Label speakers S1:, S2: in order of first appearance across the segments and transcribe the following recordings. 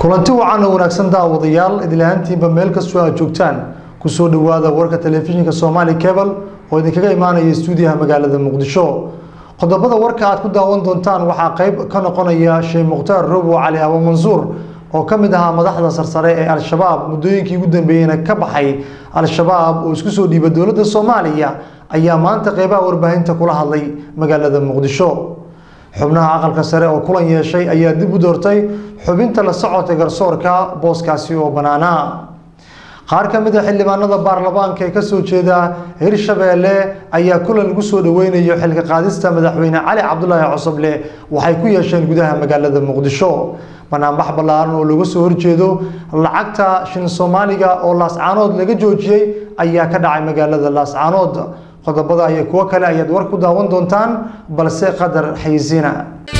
S1: kulanti wacan oo wanaagsan daawadayaal idilahaantiinba meel kastoo aad joogtaan kusoo dhawaada warka telefishinka somaali cable oo idinkaga imaanaya stuudiyaha magaalada muqdisho qodobada warka aad ku daawan doontaan waxaa qeyb ka noqonaya sheekh mukhtaar robo cali abo mansuur oo ka mid ahaa madaxda sarsare ee al-shabaab muddooyinkii ugu dambeeyeyna ka baxay al-shabaab oo isku soo dhiiba dowladda soomaaliya ayaa maanta qeybaha warbaahinta kula hadlay magaalada muqdisho xubnaha aqalka sare oo kulan yeeshay ayaa dib u doortay xubinta la socodka garsoorka booskaasi oo banaana qaar ka mid a xildhibaanada baarlamaanka ee kasoo jeeda hirshabeelle ayaa kulan lagu soo dhaweynayo xilka qaadista madaxweyne cali cabdulaahi cosoble waxay ku yeesheen gudaha magaalada muqdisho banaanbax ballaaran oo looga soo horjeedo lacagta shin soomaaliga oo laascaanood laga joojiyey ayaa ka dhacay magaalada laascaanood qodobada iyo kuwo kale ayaad war ku daawan doontaan balse qadar xayisiina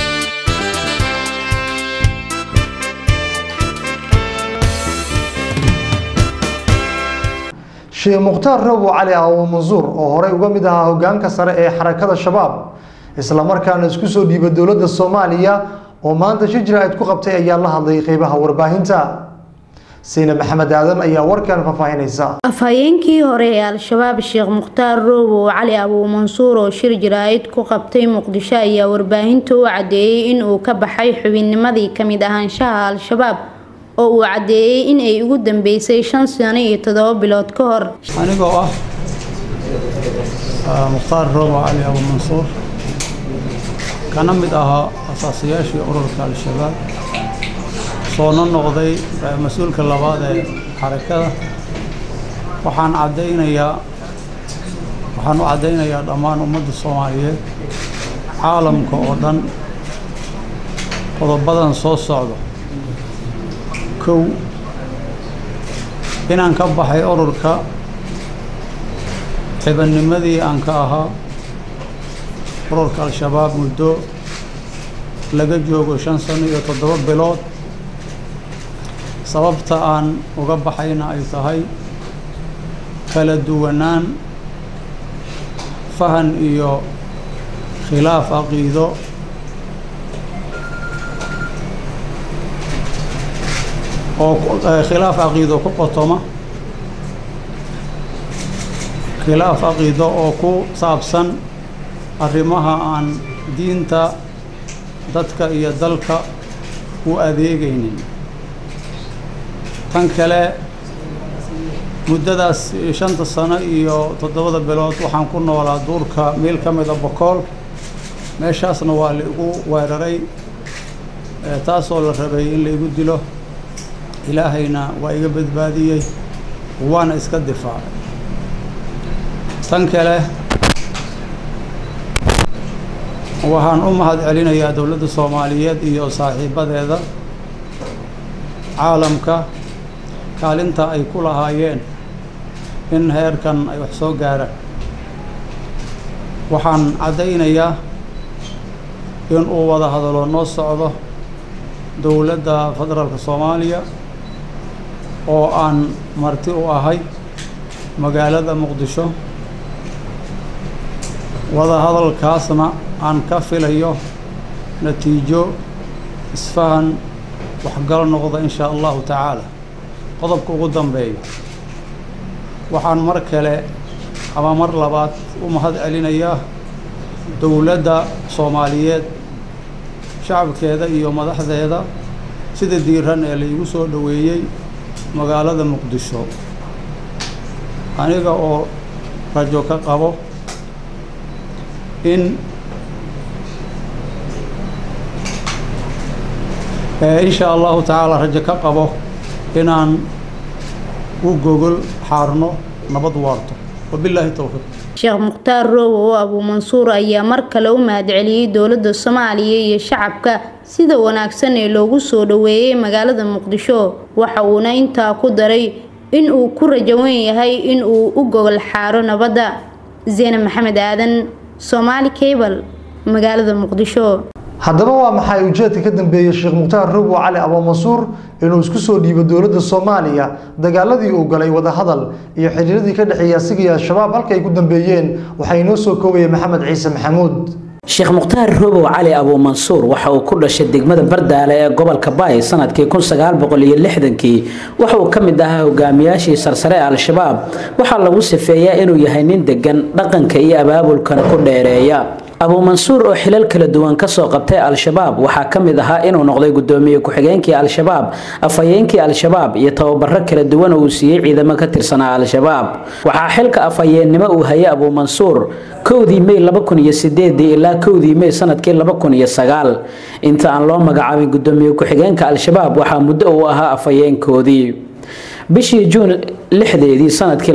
S1: sheekh mukhtaar robo cali abo mansuur oo horey uga mid ahaa hogaanka sare ee xarakada shabaab islamarkaana isku soo dhiiba dowladda soomaaliya oo maanta shir jira-id ku qabtay ayaa la hadlay qeybaha warbaahinta sayna maxamed aadan ayaa warkan faahfaahinaysa
S2: afhayeenkii hore ee al-shabaab sheekh mukhtaar roobo cali abuu mansuur oo shir jaraa'id ku qabtay muqdisho ayaa warbaahinta u caddeeyey in uu ka baxay xubinnimadii kamid ahaanshaha al-shabaab oo uu caddeeyey in ay ugu dambeysay shan sano iyo toddoba bilood ka hor
S3: anigoo ah mukhtaar roobo cali abuu mansuur kana mid ahaa asaasayaashii ururka al-shabaab soona noqday mas-uulka labaad ee xarakada waxaan caddaynayaa waxaan u caddaynayaa dhammaan ummadda soomaaliyeed caalamka oo dhan qodobadan soo socdo kow inaan ka baxay ururka xibannimadii aan ka ahaa ururka al-shabaab muddo laga joogo shan sano iyo toddoba bilood sababta aan uga baxayna ay tahay kala duwanaan fahan iyo khilaaf caqiido oo khilaaf caqiido ku qotoma khilaaf caqiido oo ku saabsan arrimaha aan diinta dadka iyo dalka u adeegaynin tan kale muddadaas shanta sano iyo toddobada bilood waxaan ku noolaa duurka meel ka mida bokool meeshaasna waa la igu weeraray taasoo la rabay in la igu dilo ilaahayna waa iga badbaadiyey waana iska difaacay tan kale waxaan u mahad celinayaa dowladda soomaaliyeed iyo saaxiibadeeda caalamka kaalinta ay ku lahaayeen in heerkan ay wax soo gaaraan waxaan caddaynayaa in uu wada hadalo noo socdo dowladda federaalka soomaaliya oo aan marti u ahay magaalada muqdisho wada hadalkaasna aan ka filayo natiijo isfahan waxgal noqda in shaa allahu tacaala qodobka ugu dambeeya waxaan mar kale ama mar labaad u mahad celinayaa dowladda soomaaliyeed shacabkeeda iyo madaxdeeda sida diiran ee laigu soo dhoweeyey magaalada muqdisho aniga oo rajo ka qabo in in shaa allahu tacaala rajo ka qabo inaan u gogol xaarno nabad waarto wabilaahi towfiiq
S2: sheekh mukhtaar roobo oo abuu mansuur ayaa mar kale u mahadceliyey dowladda soomaaliya iyo shacabka sida wanaagsan ee loogu soo dhoweeyey magaalada muqdisho waxa uuna intaa ku daray in uu ku rajawan yahay in uu u gogol xaaro nabadda zeyne maxamed aadan soomaali cable magaalada muqdisho
S1: haddaba waa maxay ujeedka ka dambeeyey sheekh mukhtaar robo cali abo mansuur inuu isku soo dhiibo dowladda soomaaliya dagaaladii uu galay wadahadal iyo xiriiradii ka dhexeeyay asiga iyo al-shabaab halka ay ku dambeeyeen waxaa inoo soo koobaya maxamed ciise maxamuud
S4: sheekh mukhtaar robow cali abuumansuur waxa uu ku dhashay degmada bardaale ee gobolka baay sanadkii kii waxa uu ka mid ahaa hogaamiyaashii sarsare ee al-shabaab waxaa lagu sifeeyaa inuu yahay nin degan dhaqanka iyo abaabulkana ku dheereeya abuumansuur oo xilal kala duwan kasoo qabtay al-shabaab waxaa ka mid ahaa inuu noqday gudoomiye ku-xigeenkii al-shabaab afhayeenkii al-shabaab iyo tababaro kala duwan oo uu siiyey ciidamo ka tirsanaa al-shabaab waxaa xilka afhayeennimo uu hayay abuumansuur kowdii mey ilaa kowdii mey sanadkii inta aan loo magacaabin gudoomiye ku-xigeenka al-shabaab waxaa muddo uu ahaa afhayeenkoodii bishii juun lixdeedii sanadkii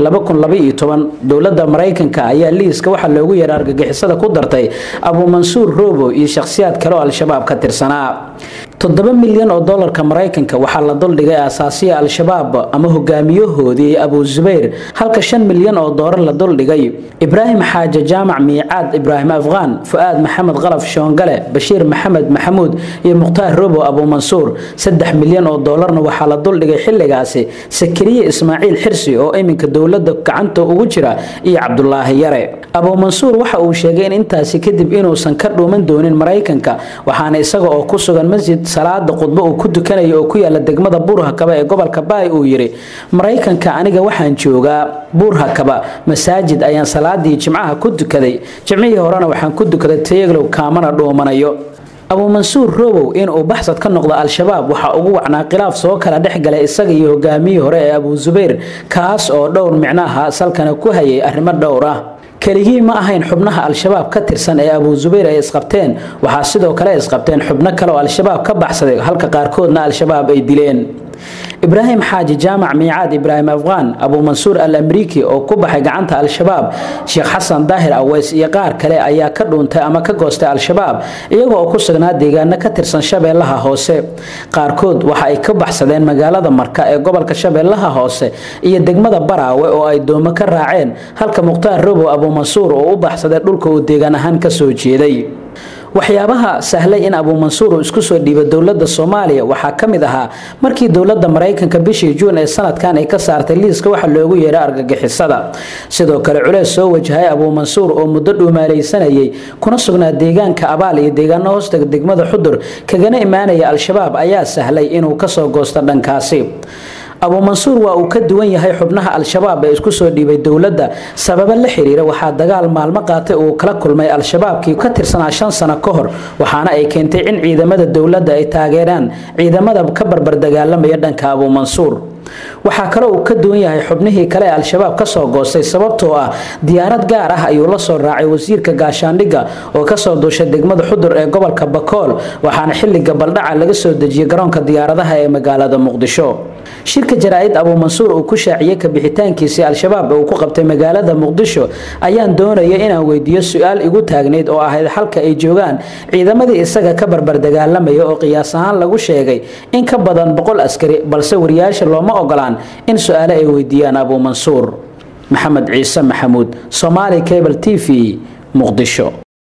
S4: dowladda maraykanka ayaa liiska waxaa loogu yeeray argagixisada ku dartay abuumansuur robo iyo shakhsiyaad kale oo al-shabaab ka tirsanaa toddoba milyan oo dolarka maraykanka waxaa la duldhigay asaasiya al-shabaab ama hogaamiyahoodii abu zubayr halka shan milyan oo doolar la duldhigay ibraahim xaaje jaamac miicaad ibraahim afqaan fu-aad maxamed qalaf shoongale bashiir maxamed maxamuud iyo mukhtaar robo abuumansuur saddex milyan oo doolarna waxaa la duldhigay xilligaasi sakariye ismaaciil xirsi oo iminka dowladda gacanta ugu jira iyo cabdulaahi yare abuumansuur waxa uu sheegay in intaasi kadib inuusan ka dhuuman doonin maraykanka waxaana isaga oo ku sugan masjid salaada khudbo uu ku tukanayo oo ku yaala degmada buurhakaba ee gobolka baay uu yidhi maraykanka aniga waxaan joogaa buurhakaba masaajid ayaan salaadii jimcaha ku tukaday jimcihii horena waxaan ku tukaday tayaglow kaamana dhuumanayo abuumansuur robow inuu baxsad ka noqdo al-shabaab waxaa ugu wacnaa khilaaf soo kala dhex galay isaga iyo hogaamiyii hore ee abu zubayr kaas oo dhowr micnaha salkana ku hayay arrimo dhowr ah keligii ma ahayn xubnaha al-shabaab ka tirsan ee abu zubayr ay isqabteen waxaa sidoo kale isqabteen xubno kale oo al-shabaab ka baxsaday halka qaarkoodna al-shabaab ay dileen ibraahim xaaji jaamac miicaad ibraahim afqaan abuumansuur al amriiki oo ku baxay gacanta al-shabaab sheekh xasan daahir aweys iyo qaar kale ayaa ka dhuuntay ama ka goostay al-shabaab iyaga oo ku sugnaa deegaano ka tirsan shabeellaha hoose qaarkood waxa ay ka baxsadeen magaalada marka ee gobolka shabeellaha hoose iyo degmada baraawe oo ay doomo ka raaceen halka mukhtaar robow abuumansuur oo u baxsaday dhulka uu deegaan ahaan kasoo jeeday waxyaabaha sahlay in abuumansuur uu isku soo dhiibo dowladda soomaaliya waxaa ka mid ahaa markii dowladda maraykanka bishii juun ee sanadkan ay ka saartay liiska waxa loogu yeeray argagixisada sidoo kale culeys soo wajahay abuumansuur oo muddo dhuumaalaysanayay kuna sugnaa deegaanka abaal iyo deegaano hoostaga degmada xudur kagana imaanaya al-shabaab ayaa sahlay inuu kasoo goosto dhankaasi abuumansuur waa uu ka duwan yahay xubnaha al-shabaab ee isku soo dhiibay dowladda sababo la xiriira waxaa dagaal maalmo qaatay uu kala kulmay al-shabaabkii ka tirsanaa shan sano ka hor waxaana ay keentay in ciidamada dowladda ay taageeraan ciidamada ka barbar dagaalamaya dhanka abuumansuur waxaa kale uu ka duwan yahay xubnihii kale ee al-shabaab kasoo goostay sababtoo ah diyaarad gaar ah ayuu la soo raacay wasiirka gaashaandhigga oo kasoo duushay degmada xudur ee gobolka bakool waxaana xilliga baldhaca laga soo dejiyey garoonka diyaaradaha ee magaalada muqdisho shirka jaraa-id abuumansuur uu ku shaaciyey kabixitaankiisii al-shabaab ee uu ku qabtay magaalada muqdisho ayaan doonaya inaan weydiiyo su-aal igu taagnayd oo ahayd halka ay joogaan ciidamadii isaga ka barbar dagaalamaya oo qiyaas ahaan lagu sheegay in ka badan boqol askari balse wariyaasha looma ogolaan in su-aale ay weydiiyaan abuumansuur maxamed ciise maxamuud somaali cable t v muqdisho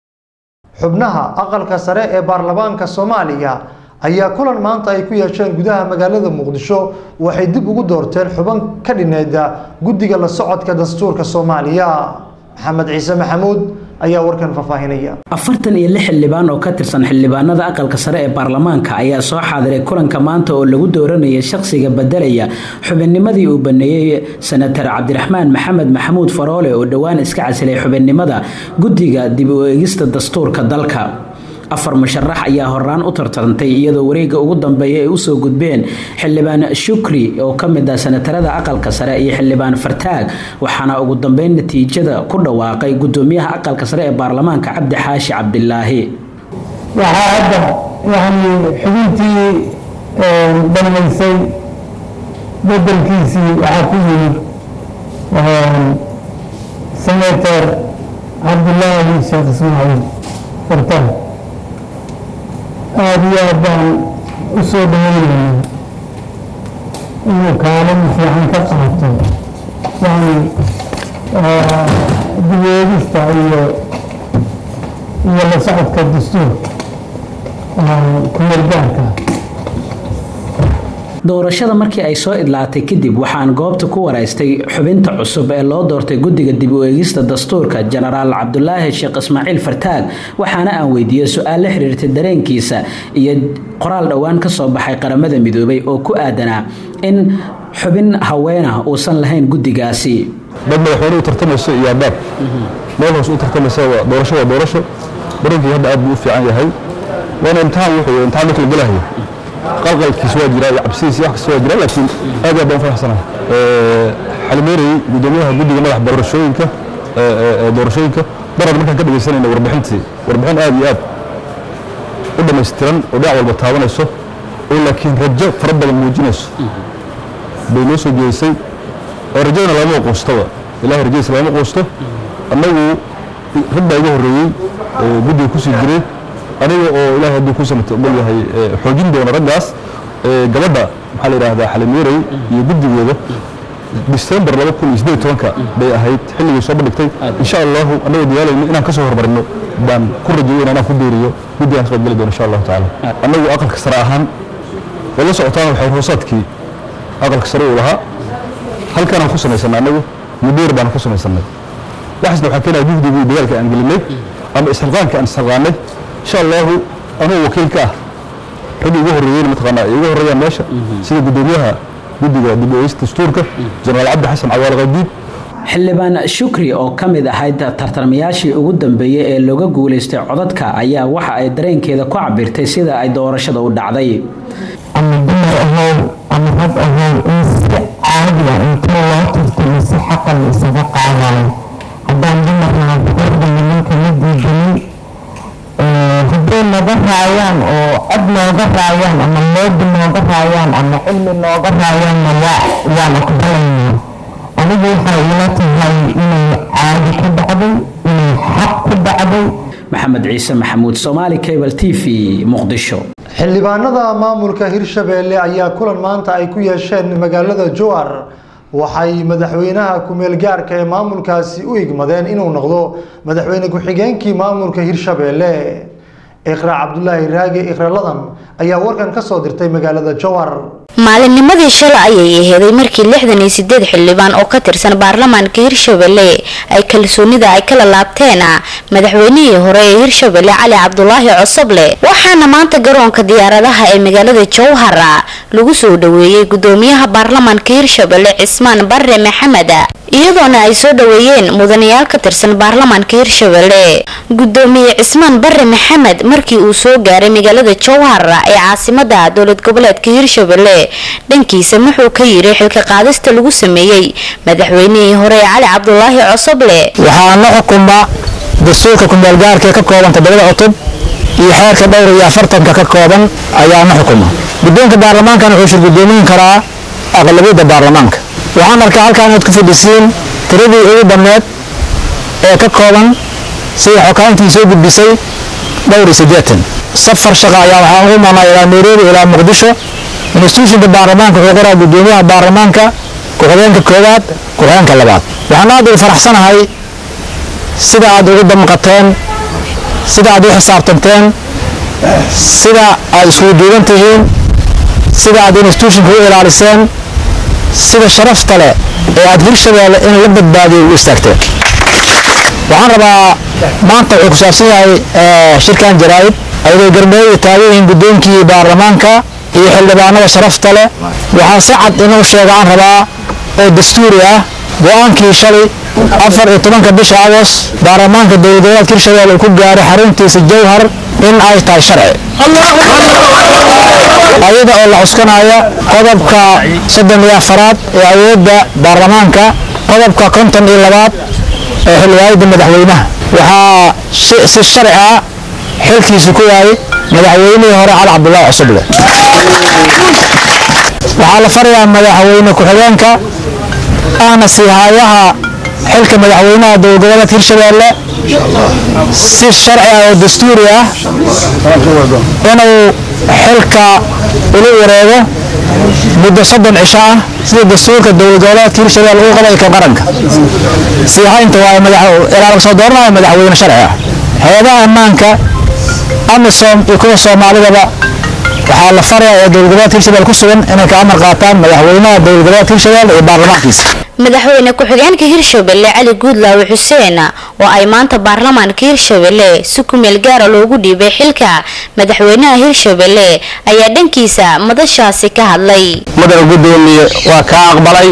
S1: xubnaha aqalka sare ee baarlamaanka soomaaliya ayaa kulan maanta ay ku yeesheen gudaha magaalada muqdisho waxay dib ugu doorteen xuban ka dhineeda guddiga la socodka dastuurka soomaaliya maxamed ciise maxamuud ayaa warkan faahfaahinaya
S4: afartan iyo lix xildhibaan oo ka tirsan xildhibaanada aqalka sare ee baarlamaanka ayaa soo xaadiray kulanka maanta oo lagu dooranayay shaqsiga bedelaya xubinnimadii uu baneeyey senatar cabdiraxmaan maxamed maxamuud faroole oo dhowaan iska casilay xubinnimada guddiga dib u eegista dastuurka dalka afar musharax ayaa horaan u tartantay iyadoo wareega ugu dambeeya ay usoo gudbeen xildhibaan shukri oo ka mid ah senatarada aqalka sare iyo xildhibaan fartaag waxaana ugu dambeyn natiijada ku dhawaaqay gudoomiyaha aqalka sare ee baarlamaanka cabdi xaashi cabdilaahi
S5: waxaa hadda yani xubintii dhammaysay bedelkiisii waxaa ku yimid senator cabdilaahi sheekh ismaaciil fartaag aada iyo aad baan u soo dhaweynaynaa inuu kaalin fiican ka qaato yani dibeegista iyo iyo la socodka dastuurka kumeelgaarka
S4: doorashada markii ay soo idlaatay kadib waxaan goobta ku waraystay xubinta cusub ee loo doortay guddiga dib u eegista dastuurka jenaraal cabdulaahi sheekh ismaaciil fartaag waxaana aan weydiiyey su-aal la xiriirtay dareenkiisa iyo qoraal dhowaan ka soo baxay qaramada midoobay oo ku aadanaa in xubin haweenah uusan lahayn guddigaasi
S6: dad madaxweyne u tartamayso iyo abaab meel hoos u tartamaysa doorasho waa doorasho dareenkii hadda aad buu u fiican yahay waana imtixaan wuxuu imtixaan marka la gelahayo qalqalkiis waa jira iyo cabsidiis wax kasta waa jira laakiin aad aad baan faraxsanahay xalimeerey gudoomiyaha guddiga madax doorashooyinka doorashooyinka darad markaan ka dhegaysanayna warbixintii warbixin aad iyo aad u dhammaystiran oo dhinac walba taabanayso oo laakiin rajo fara badan muujinayso bay noo soo jeedisay oo rajadana lama quustaba ilahay rajadiisa lama quusto annagu rag baa iga horreeyey guddiga kusii jiray aniga oo ilahay hadduu ku samata ogol yahay xoojin doona raggaas gabadha maxaa la yidhaahdaa xalimeerey iyo guddigeeda disembar laba kun iyo siddeed tobanka bay ahayd xilligii soo bandhigtay insha allahu annagoo dadaalayno inaan ka soo hormarino baan ku rajayeyna inaan ku deeriyo guddigaan ka qaybgeli doono insha allahu tacaala annagu aqalka sare ahaan way la socotaan waxay hoosaadkii aqalka sare uu lahaa halkanaan ku samaysannay annagu mudheer baan ku samaysanay waxaasna waxaa keenaya juhdigii dagaalka aan gelinay ama isxilqaanka aan isxilqaanay insha allahu anugu wakiil ka ah raggii igu horreeyeyna mataqaanaa ay igu horreeyaan meesha sida guddoomiyaha guddiga dib u eegista dastuurka jenaraal cabdi xasan cawaal qadiid
S4: xildhibaan shukri oo ka mid ahayd tartarmayaashii ugu dambeeyey ee looga guulaystay codadka ayaa waxa ay dareenkeeda ku cabirtay sida ay doorashada u dhacday
S5: ama dumar ahayn ama rag ahayn in si caadiya intii loo tartamay si xaqa la isaga qaadayo haddaan dumarna farda nimanka la diidanin hadday naga raayaan oo cod nooga raayaan ama moobi nooga raayaan ama cilmi nooga raayaanna waa waan aqbalaynaa anigu waxay ila tahay inay caadi ku dhacday inay xaq ku dhacday
S4: maxamed ciise maxamuud soomaali cable t v muqdisho
S1: xildhibaanada maamulka hirshabeelle ayaa kulan maanta ay ku yeesheen magaalada jowar waxay madaxweynaha ku-meel gaarka ee maamulkaasi u igmadeen inuu noqdo madaxweyne ku-xigeenkii maamulka hirshabeelle iqra cabdulaahi raage ikraladan ayaa warkan ka soo dirtay magaalada jowar
S7: maalinnimadii shalay ayay aheeday markii lixdan iyo sideed xildhibaan oo ka tirsan baarlamaanka hirshabelle ay kalsoonida ay kala laabteen madaxweynihii hore ee hirshabelle cali cabdulaahi cosoble waxaana maanta garoonka diyaaradaha ee magaalada jowhar lagu soo dhaweeyey gudoomiyaha baarlamaanka hirshabelle cismaan bare maxamed iyadoona ay soo dhaweeyeen mudanayaal ka tirsan baarlamaanka hirshabelle gudoomiye cismaan bare maxamed markii uu soo gaaray magaalada jowhar ee caasimada dowlad goboleedka hirshabelle dhankiisa wuxuu ka yiri xilka qaadista lagu sameeyey madaxweynihii hore ee cali cabdulaahi cosoble
S5: waxaana xukuma dastuurka kumeelgaarka ka kooban todobada cutub iyo xeerka dhowr iyo afartanka ka kooban ayaana xukuma guddoonka baarlamaankan wuxuu shir gudoomin karaa aqlabiyadda baarlamaanka waxaan arkaa halkaan inaad ku fadhisiin tiradii ugu dhammeed ee ka kooban sida xokaantii soo gudbisay dhowr iyo siddeetan safar shaqa ayaa waxaan ugu imaanaa ilaa nairobi ilaa muqdisho institutionka baarlamaanka wuxuu qoraa gudoomiyaha baarlamaanka ku-xigeenka koowaad ku-xigeenka labaad waxaan aad ugu faraxsanahay sida aad ugu damqateen sida aad u xisaabtanteen sida aad iskugu duuban tihiin sida aad institutionka u ilaaliseen sida sharafta leh ee aad hirshabeelle in la badbaadiyo u istaagteen waxaan rabaa maanta wuxuu ku saabsan yahay shirkan jaraa'id ayadoo garbeeyo taagan yihiin guddoonkii baarlamaanka iyo xildhibaanada sharafta leh waxaan si cad inuu sheega aan rabaa oo dastuuri ah go-aankii shalay afar iyo tobanka bisha agos baarlamaanka dowladgoboleedka hirshabelle uu ku gaaray xaruntiisa jowhar in ay tahay sharci ayada oo la cuskanaya qodobka soddon iyo afaraad ee awoodda baarlamaanka qodobka konton iyo labaad ee xildhibaanada madaxweynaha waxaa si sharci ah xilkiisu ku waayay madaxweynihii hore cali cabdulaahi cusuble waxaa la farayaa madaxweyne ku-xigeenka ahna siihayaha xilka madaxweynaha dowladgoboleedka hirshabelle si sharci ah oo dastuuri ah inuu xilka ula wareego muddo soddon cisho ah sida dastuurka dowladgoboleedka hirshabelle uu qabay ka qaranka siihaynta waa ilaa laga soo dooranayo madaxweyne sharci ah hay-adaha ammaanka amisom iyo kuwa soomaalidaba waxaa la farayaa ee dowlad goboleedka hirshabelle ku sugan inay ka amar qaataan madaxweynaha dowlad goboleedka hirshabelle iyo baarlamaankiisa
S7: madaxweyne ku-xigeenka hirshabelle cali guudlaawe xuseen oo ay maanta baarlamaanka hirshabelle si kumeel gaara loogu dhiibay xilka madaxweynaha hirshabelle ayaa dhankiisa madashaasi ka hadlay
S5: mudana gudoomiye waa kaa aqbalay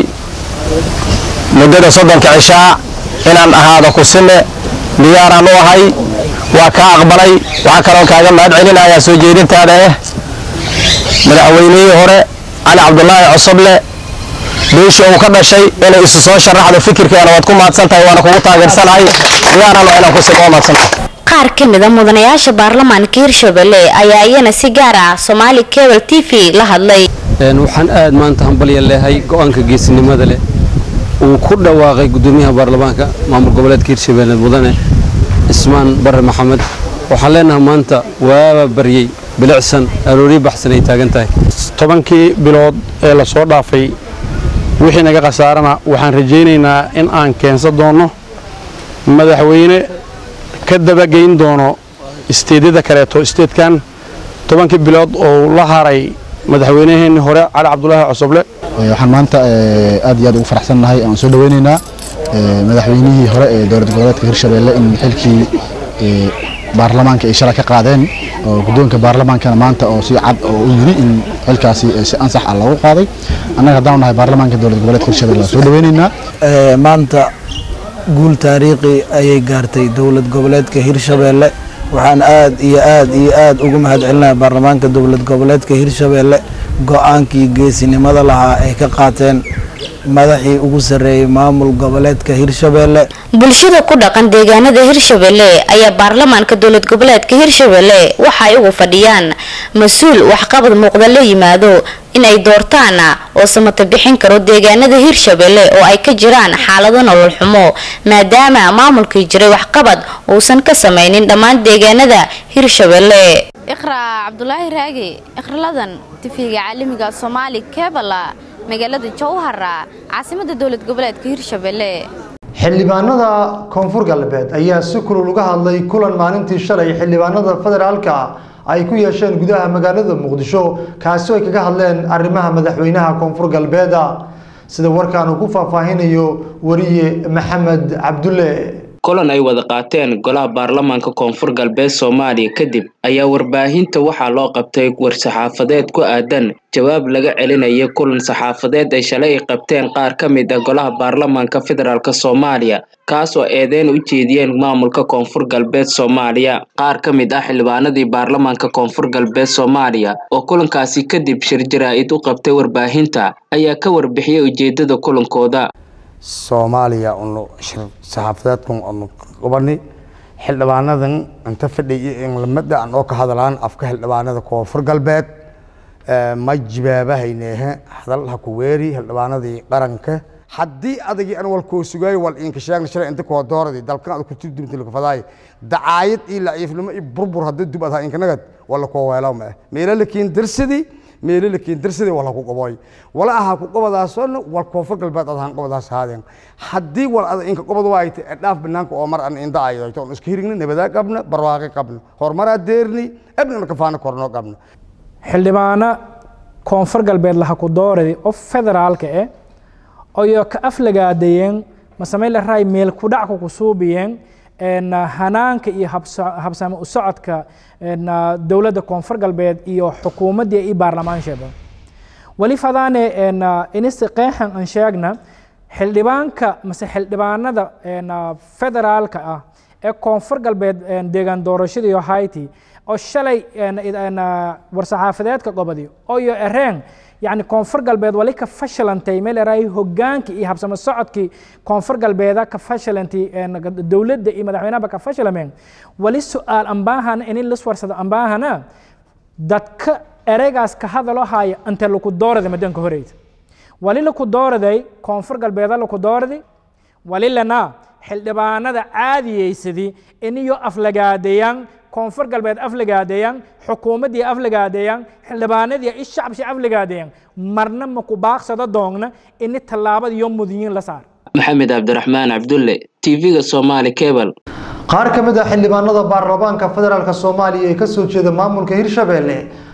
S5: muddada soddonka cishaa inaan ahaado kusime diyaaraan u ahay waa kaa aqbalay waxaa kaloo kaaga mahad celinayaa soo jeedintaada ah madaxweynihii hore cali cabdulaahi cosoble beeshii uu ka dhashay inay isu soo sharaxdo fikirkeena waad ku mahadsan tahay waana kugu taageersanahay diyaaraan waa inaan kusime oo mahadsantahay
S7: qaar ka mid a mudanayaasha baarlamaanka hirshabelle ayaa iyana si gaar ah somaali cable t v la hadlay
S8: waxaan aad maanta hambalya leehay go-aanka geesinimada leh uu ku dhawaaqay gudoomiyaha baarlamaanka maamul goboleedka hirshabelle mudane ismaan bare maxamed waxaan leenahay maanta waaba baryey bilicsan arooriyo baxsan ay taagan tahay
S9: tobankii bilood ee la soo dhaafay wixii naga khasaarana waxaan rajaynaynaa in aan keensan doonno madaxweyne ka dabageyn doono isteedyada kaleeto isteedkan tobankii bilood oo la haray madaxweynaheenni hore cali cabdulaahi cosoble
S10: waxaan maanta aad iyo aad ugu faraxsannahay aan soo dhaweynaynaa madaxweynihii hore ee dowlad goboleedka hirshabelle in xilkii baarlamaanka ay shalay ka qaadeen oo guddoonka baarlamaankana maanta oo si cad oo u yiri in xilkaasi si ansax ah loogu qaaday annaga haddaan nahay baarlamaanka dowlad goboleedka hirshabelle waan soo dhaweynaynaa
S11: maanta guul taariikhi ayay gaartay dowlad goboleedka hirshabelle waxaan aad iyo aad iyo aad ugu mahad celinayaa baarlamaanka dowlad goboleedka hirshabelle go-aankii geesinimada lahaa ay ka qaateen madaxii ugu sarreeyey maamul goboleedka hirshabelle
S7: bulshada ku dhaqan deegaanada hirshabelle ayaa baarlamaanka dowlad goboleedka hirshabelle waxa ay ugu fadhiyaan mas-uul waxqabad muuqda la yimaado inay doortaan oo samata bixin karo deegaanada hirshabelle oo ay ka jiraan xaalado nolol xumo maadaama maamulkii jiray waxqabad uusan ka samaynin dhammaan deegaanada hirshabelle
S2: iqra cabdulaahi raage ikraladan tifiga caalamiga soomaali kebala magaalada jowhara caasimada dowlad goboleedka hirshabelle
S1: xildhibaanada koonfur galbeed ayaa si kulul uga hadlay kulan maalintii shalay xildhibaanada federaalka ay ku yeesheen gudaha magaalada muqdisho kaasi oo ay kaga hadleen arrimaha madaxweynaha koonfur galbeeda sida warkaan uu ku faahfaahinayo wariye maxamed cabdulle
S12: kulan ay wada qaateen golaha baarlamaanka koonfur galbeed soomaaliya kadib ayaa warbaahinta waxaa loo qabtay war-saxaafadeed ku aadan jawaab laga celinaya kulan saxaafadeed ay shalay ay qabteen qaar ka mid ah golaha baarlamaanka federaalk soomaaliya kaas oo eedeyn u jeediyeen maamulka koonfur galbeed soomaaliya qaar ka mid ah xildhibaanadii baarlamaanka koonfur galbeed soomaaliya oo kulankaasi kadib shir jaraa-id u qabtay warbaahinta ayaa ka warbixiyay ujeedada kulankooda
S13: soomaaliya unu shir saxaafadeedkan anu qabani xildhibaanadan inta fadhiya in lamada aan oo ka hadlaan afka xildhibaanada koonfur galbeed ma jibaabahaynehe hadal ha ku weeri xildhibaanadii qaranka haddii adagii an walkoo sugaayo wal inka sheegna shalay inta koo dooradii dalkan ad ku turdumta lakafadaay dacaayad iyo laciifnimo iyo burbur haddii dub adhaa inkanagad wala koo weelaw ma ah meelo lakiin darsadii meelo lakiin darsadii wala ku qabooy wala aha ku qabadaasona wal koonfur galbeed adahan qabadaas haadeen haddii wal ada inka qabad waayta ee dhaaf banaanka oo mar an inda ayadayto on iska hirigna nabadaa qabna barwaaqi qabna horumaraa deerni ebnana kafaana kornoo qabna
S14: xildhibaano koonfur galbeed laha ku dooradi oo federaalka eh oyo ka aflagaadayeen masameyla raay meel kudhacka ku suubiyeen hanaanka iyo habsame u socodka dowladda koonfur galbeed iyo xukuumaddii iyo baarlamaansheeda weli fadaane inisi qeexan aan sheegna xildhibaanka mase xildhibaanada federaalka ah ee koonfur galbeed deegaan doorashadii hayti oo shalay war-saxaafadeedka gobodi oyo ereen yani koonfur galbeed wali ka fashilantay meel eraay hogaanki iyo habsamo socodkii koonfur galbeeda ka fashilantay dowladda iyo madaxweynahaba ka fashilameen wali su-aal ambaahana inin lis warsado ambaahana dadka ereygaas ka hadalo haya inte laku doorada madanka horeyda wali laku dooraday koonfur galbeeda laku dooradi wali lana xildhibaanada caadiyeysadii iniyo aflagaadeeyaan koonfur galbeed aflagaadeeyaan xukuumaddii aflagaadeeyaan xildhibaanadii i shacabshi aflagaadeeyaan marna maku baaqsada doogna ini tallaabada iyo mudiyiin la saar
S12: maxamed cabdiraxmaan cabdulle tv-ga somaali cable
S1: qaar ka mid ah xildhibaanada baarlamaanka federaalk soomaaliya ee kasoo jeeda maamulka hirshabelle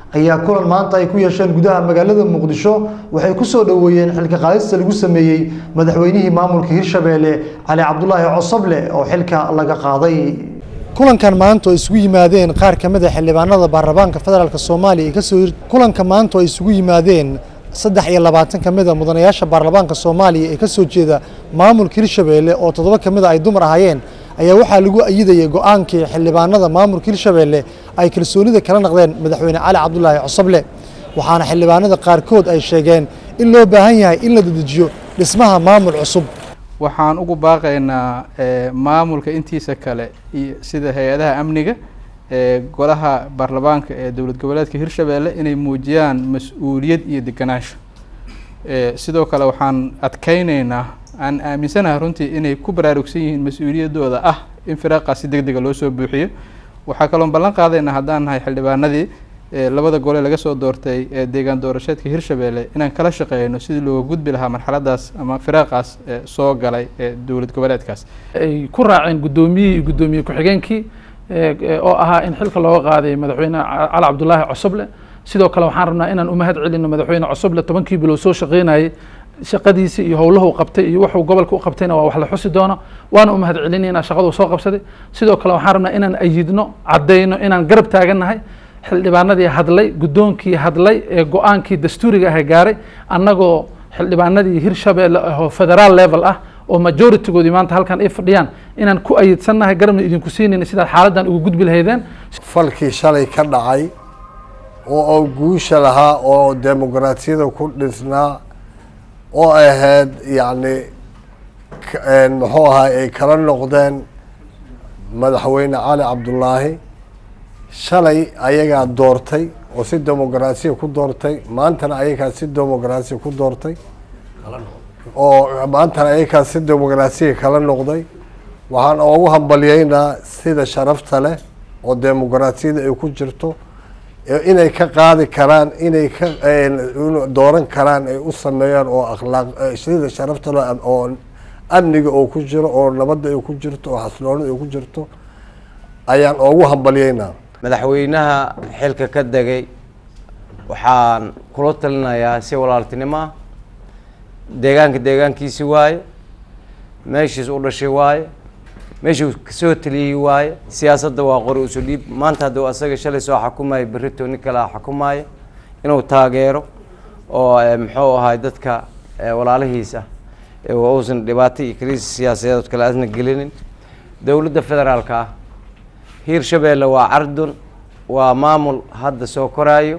S1: ayaa kulan maanta ay ku yeesheen gudaha magaalada muqdisho waxay kusoo dhoweeyeen xilka qaadista lagu sameeyey madaxweynihii maamulka hirshabeelle cali cabdulaahi cosoble oo xilka laga qaaday kulankan maanta oo isugu yimaadeen qaar ka mid a xildhibaanada baarlamaanka federaalk soomaaliya ee kasoo kulanka maanta oo isugu yimaadeen saddex iyo labaatan ka mid a mudanayaasha baarlamaanka soomaaliya ee kasoo jeeda maamulka hirshabeelle oo toddoba ka mid a ay dumar ahaayeen ayaa waxaa lagu ayidayay go-aankii xildhibaanada maamulka hirshabeelle ay kalsoonida kala naqdeen madaxweyne cali cabdulaahi cosoble waxaana xildhibaanada qaarkood ay sheegeen in loo baahan yahay in la dedejiyo dhismaha maamul cusub
S15: waxaan ugu baaqaynaa maamulka intiisa kale iyo sida hay-adaha amniga ee golaha baarlamaanka ee dowlad goboleedka hirshabeelle inay muujiyaan mas-uuliyad iyo deganaansho sidoo kale waxaan adkeyneynaa aan aaminsanahay runtii inay ku baraarugsan yihiin mas-uuliyaddooda ah in firaaqaas si deg dega loo soo buuxiyo waxaa kaloon ballan qaadaynaa haddaan nahay xildhibaanadii labada gole laga soo doortay ee deegaan doorasheedka hirshabeelle inaan kala shaqeyno sidii looga gudbi lahaa marxaladaas ama firaaqaas soo galay ee dowlad goboleedkaas
S16: ay ku raaceen guddoomiyihii iyo guddoomiye ku-xigeenkii oo ahaa in xilka looga qaaday madaxweyne cali cabdulaahi cosoble sidoo kale waxaan rabnaa inaan u mahad celino madaxweyne cosoble tobankii bilood soo shaqeynayay shaqadiisii iyo howlahu qabtay iyo wuxuu gobolka u qabtayna waa wax la xusi doono waana u mahad celinayna shaqaduu soo qabsaday sidoo kale waxaan rabnaa inaan ayidno caddayno inaan garab taagannahay xildhibaanadii hadlay guddoonkii hadlay ee go-aankii dastuuriga ah gaaray annagoo xildhibaanadii hirshabeelle oo federaal level ah oo majoritigoodii maanta halkan ay fadhiyaan inaan ku ayidsannahay garabna idinku siinayna sidaad xaaladdan ugu gudbi lahaydeen
S17: falkii shalay ka dhacay oo guusha lahaa oo dimuqraatiyada ku dhisnaa oo ahayd yacni muxuu ahaa ay kala noqdeen madaxweyne cali cabdulaahi shalay ayagaa doortay oo si dimuqraasiya ku doortay maantana ayagaa si dimuqraasiya ku doortay oo maantana ayagaa si dimuqraasiya kala noqday waxaan ugu hambalyeynaa sida sharafta leh oo dimuqraasiyada ay ku jirto inay ka qaadi karaan inay ka dooran karaan ay u sameeyaan oo akhlaaq sida sharafta leh oo amniga oo ku jiro oo nabadda ay ku jirto oo xasiloonida ay ku jirto ayaan ugu hambalyeynaa
S18: madaxweynaha xilka ka degay waxaan kula talinayaa si walaaltinimo ah deegaanka deegaankiisi waaye meeshiis u dhashay waaye meeshuu kasoo taliyey waaye siyaasadda waa qori usu dhiib maanta hadduu asaga shalay soo xukumaayo berrito nin kale xukumaayo inuu taageero oo muxuu ahay dadka walaalihiisa uusan dhibaato iyo kriis siyaasadeed kale aasna gelinin dowladda federaalka ah hiirshabeelle waa cardun waa maamul hadda soo koraayo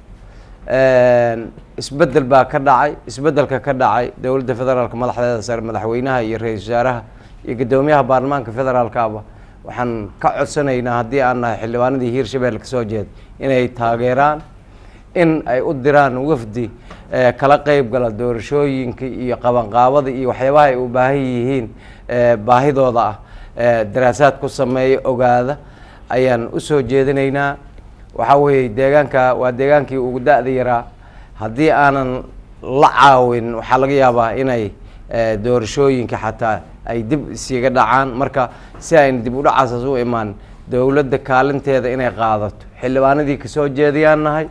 S18: isbedel baa ka dhacay isbedelka ka dhacay dowladda federaalka madaxdeeda sare madaxweynaha iyo ra-iisul wasaaraha iyo guddoomiyaha baarlamaanka federaalkaaba waxaan ka codsanaynaa haddii aan nahay xildhibaanadii hiirshabeelle kasoo jeeda inay taageeraan in ay u diraan wafdi kala qeyb gala doorashooyinka iyo qabanqaabada iyo waxyaabaha ay u baahan yihiin baahidooda ah daraasaad ku sameeya ogaada ayaan usoo jeedinaynaa waxaa weeye deegaanka waa deegaankii ugu da-da yaraa haddii aanan la caawin waxaa laga yaabaa inay doorashooyinka xataa ay dib isiga dhacaan marka si ayna dib udhacaasas u imaan dowladda kaalinteeda inay qaadato xildhibaanadii kasoo jeedayaan nahay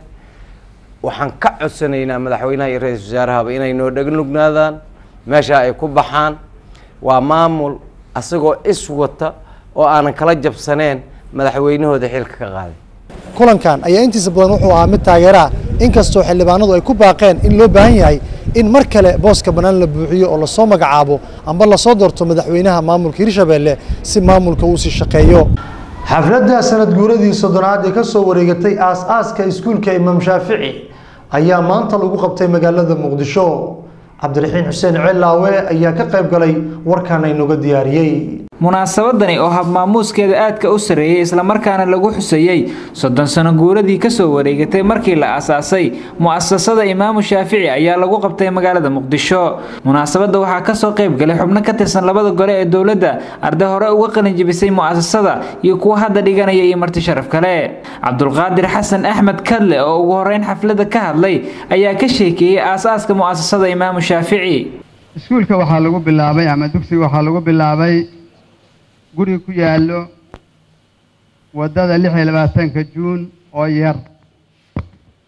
S18: waxaan ka codsanaynaa madaxweynaha iyo ra-iisul wasaarahaba inay noo dhegnugnaadaan meesha ay ku baxaan waa maamul asagoo is wata oo aanan kala jabsaneen madaxweynahooda xilka ka qaaday
S1: kulankan ayaa intiisa badan wuxuu ahaa mid taageeraha inkastoo xildhibaanadu ay ku baaqeen in loo baahan yahay in mar kale booska bannaan la buuxiyo oo lasoo magacaabo amba lasoo doorto madaxweynaha maamulka hirshabeelle si maamulka uu sii shaqeeyo xafladda sanad guuradii soddonaad ee ka soo wareegatay aas-aaska iskuulka imaam shaafici ayaa maanta lagu qabtay magaalada muqdisho cabdiraxiin xuseen celaawe ayaa ka qayb galay warkan aynoga diyaariyey
S19: munaasabadani oo habmaamuuskeeda aadka u sarreeyey islamarkaana lagu xuseeyey soddon sano guuradii kasoo wareegatay markii la asaasay mu'asasada imaamu shaafici ayaa lagu qabtay magaalada muqdisho munaasabadda waxaa kasoo qayb galay xubno ka tirsan labada gole ee dowladda arday hore uga qalinjibisay mu'asasada iyo kuwa hadda dhiganaya iyo marti sharaf kale cabdulqaadir xasan axmed kadle oo ugu horeyn xafladda ka hadlay ayaa ka sheekeeyey aas-aaska mu'asasada imaamu shaafici
S20: iskuulka waxaa lagu bilaabay ama dugsiga waxaa lagu bilaabay guri ku yaallo waddada lix iyo labaatanka juun oo yar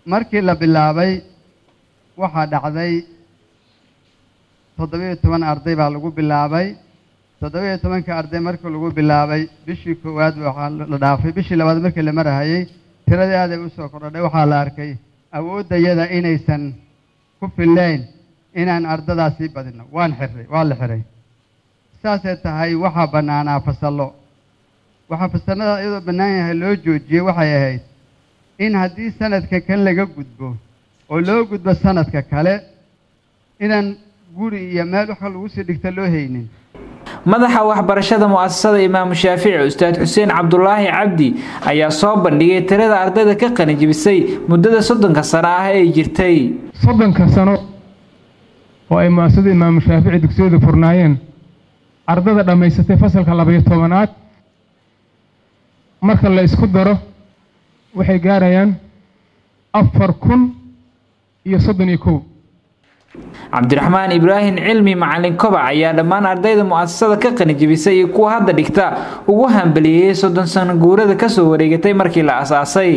S20: markii la bilaabay waxaa dhacday toddobiyo toban arday baa lagu bilaabay toddobiyo tobanka arday markii lagu bilaabay bishii koowaad waxaa la dhaafay bishii labaad markii la marahayay tiradii aad ay u soo kordhay waxaa la arkay awooddayada inaysan ku fillayn inaan ardadaasii badino waan xiray waa la xiray saasay tahay waxaa bannaanaa fasallo waxaa fasallada iyadoo bannaan yahay loo joojiyey waxay ahayd in haddii sanadka kan laga gudbo oo loo gudbo sanadka kale inaan guri iyo meel waxa lagu sii dhigta loo haynin
S19: madaxa waxbarashada mu'asasada imaamu shaafici ustaad xuseen cabdulaahi cabdi ayaa soo bandhigay tirada ardayda ka qalinjibisay muddada soddonka sano ah ee jirtay
S21: soddonka sano oo ay mu'asasada imaamu shaafici dugsiyadu furnaayeen ardada dhammaysatay fasalka labayo tobanaad marka la isku daro waxay gaarayaan afar kun iyo soddon iyo kow
S19: cabdiraxmaan ibraahim cilmi macalin kobac ayaa dhammaan ardayda mu'asasada ka qalinjibisay iyo kuwa hadda dhigta ugu hambaliyeeyey soddon sano guurada kasoo wareegatay markii la asaasay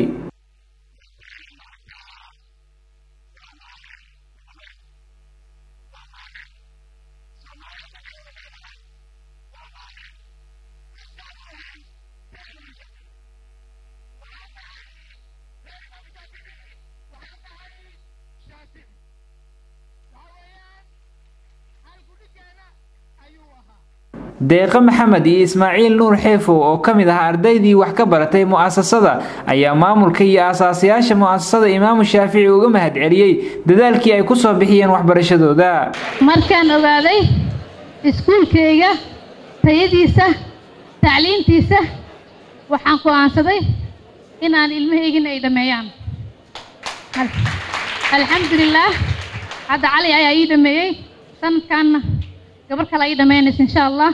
S19: deeqo maxamed iyo ismaaciil nuur xeefow oo ka mid ah ardaydii wax ka baratay mu'asasada ayaa maamulka iyo aasaasayaasha mu'asasada imaamu shaafici uga mahadceliyey dadaalkii ay ku soo bixiyeen waxbarashadooda
S22: markaan ogaaday iskuulkayga tayadiisa tacliintiisa waxaan go'aansaday inaan ilmahaygina ay dhammeeyaan alxamdulilaah hadda cali ayaa ii dhammeeyey sanadkaanna gabar kale ii dhammaynaysa insha allah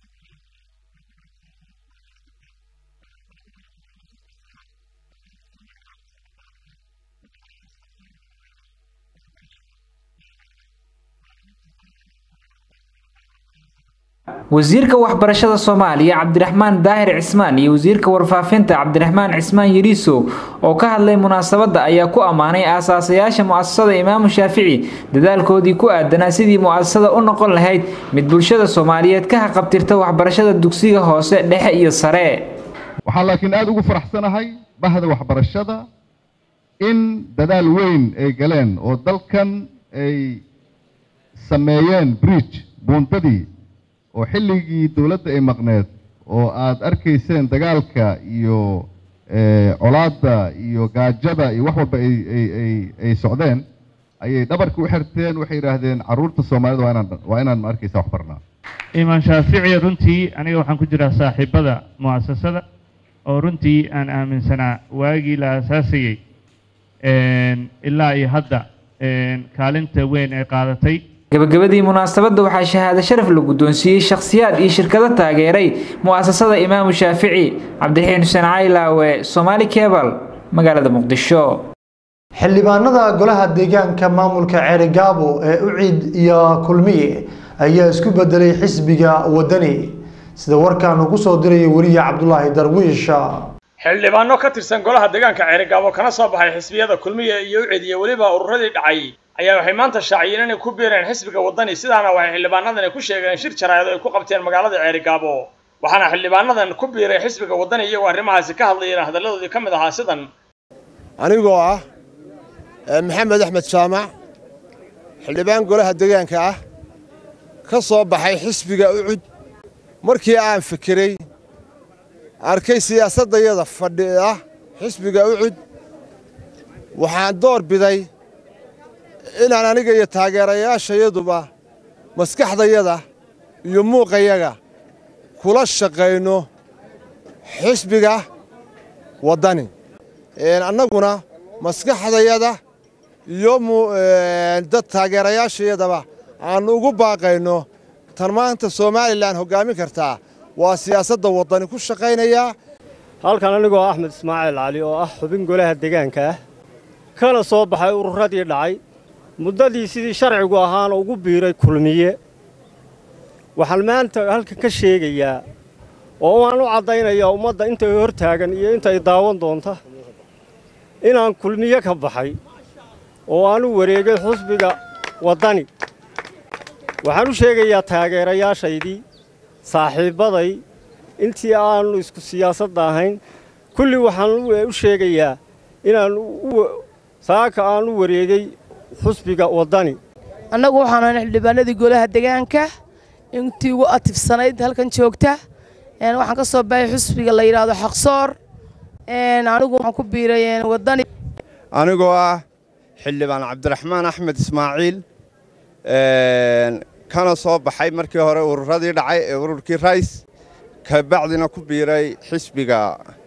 S19: wasiirka waxbarashada soomaaliya cabdiraxmaan daahir cismaan iyo wasiirka warfaafinta cabdiraxmaan cismaan yariisow oo ka hadlay munaasabadda ayaa ku ammaanay aasaasayaasha mu'asasada imaamu shaafici dadaalkoodii ku aadanaa sidii mu'asasada u noqon lahayd mid bulshada soomaaliyeed ka haqabtirta waxbarashada dugsiga hoose dhexe iyo sare
S6: waxaan laakiin aada ugu faraxsanahay bahda waxbarashada in dadaal weyn ay galeen oo dalkan ay sameeyeen bridge buuntadii oo xilligii dowladda ay maqneed oo aad arkayseen dagaalka iyo colaadda iyo gaajada iyo wax walba ay socdeen ayay dhabarka u xirteen waxay yidhaahdeen carruurta soomaalida waa inaan waa inaan ma arkaysa wax barnaa
S23: imaan shaafici runtii aniga waxaan ku jiraa saaxiibada mu'asasada oo runtii aan aaminsanaa waagii la aasaasayey ilaa iyo hadda kaalinta weyn ay qaadatay
S19: gabagabadii munaasabadda waxaa shahaado sharaf la guddoonsiiyey shakhsiyaad iyo shirkado taageeray mu'asasada imaamu shaafici cabdiraxiin xuseen caylaawe somaali kebal magaalada muqdisho
S1: xildhibaanada golaha deegaanka maamulka ceerigaabo ee uciid iyo kulmiye ayaa isku bedelay xisbiga wadani sida warkaan ugu soo diraya weliya cabdulaahi darwiish
S24: xildhibaano ka tirsan golaha deegaanka ceerigaabo kana soo baxay xisbiyada kulmiye iyo uciid iyo weliba ururadii dhacay ayaa waxay maanta shaaciyeen inay ku biireen xisbiga wadani sidaana waxay xildhibaanadani ku sheegeen shir jaraa'id oo ay ku qabteen magaalada ceerigaabo waxaana xildhibaanadan ku biiray xisbiga wadani iyagoo arrimahaasi ka hadlayeen hadalladoodii ka mid ahaa sidan
S25: anigoo ah maxamed axmed jaamac xildhibaan golaha deegaanka ah ka soo baxay xisbiga ucud markii aan fikiray arkay siyaasaddayada fadhiya xisbiga ucud waxaan door biday inaan aniga iyo taageerayaashayaduba maskaxdayada iyo muuqayaga kula shaqayno xisbiga waddani annaguna maskaxdayada iyo dad taageerayaashayadaba aan ugu baaqayno tan maanta somalilan hoggaamin kartaa waa siyaasadda waddani ku shaqaynayaa
S26: halkan anigoo axmed ismaaciil cali oo ah xubin golaha deegaanka ah kana soo baxay ururadii dhacay muddadii sidii sharcigu ahaana ugu biiray kulmiye waxaan maanta halkan ka sheegayaa oo waan u caddaynayaa ummadda intay hor taagan iyo intay daawan doonta inaan kulmiye ka baxay oo aan u wareegay xusbiga waddani waxaan u sheegayaa taageerayaashaydii saaxiibbaday intii aanu isku siyaasadda ahayn kulli waxaan u sheegayaa inaan saaka aan u wareegay xusbiga waddani
S3: annagu waxaan ahay xildhibaanadii golaha degaanka intii ugu atifsanayd halkan joogta waxaan ka soo baxay xusbiga la yidhaahdo xaqsoor anigu waxaan ku biiray waddani
S4: anigoo ah xildhibaan cabdiraxmaan axmed ismaaciil kana soo baxay markii hore ururadii dhacay ee ururkii rays kabacdina ku biiray xisbiga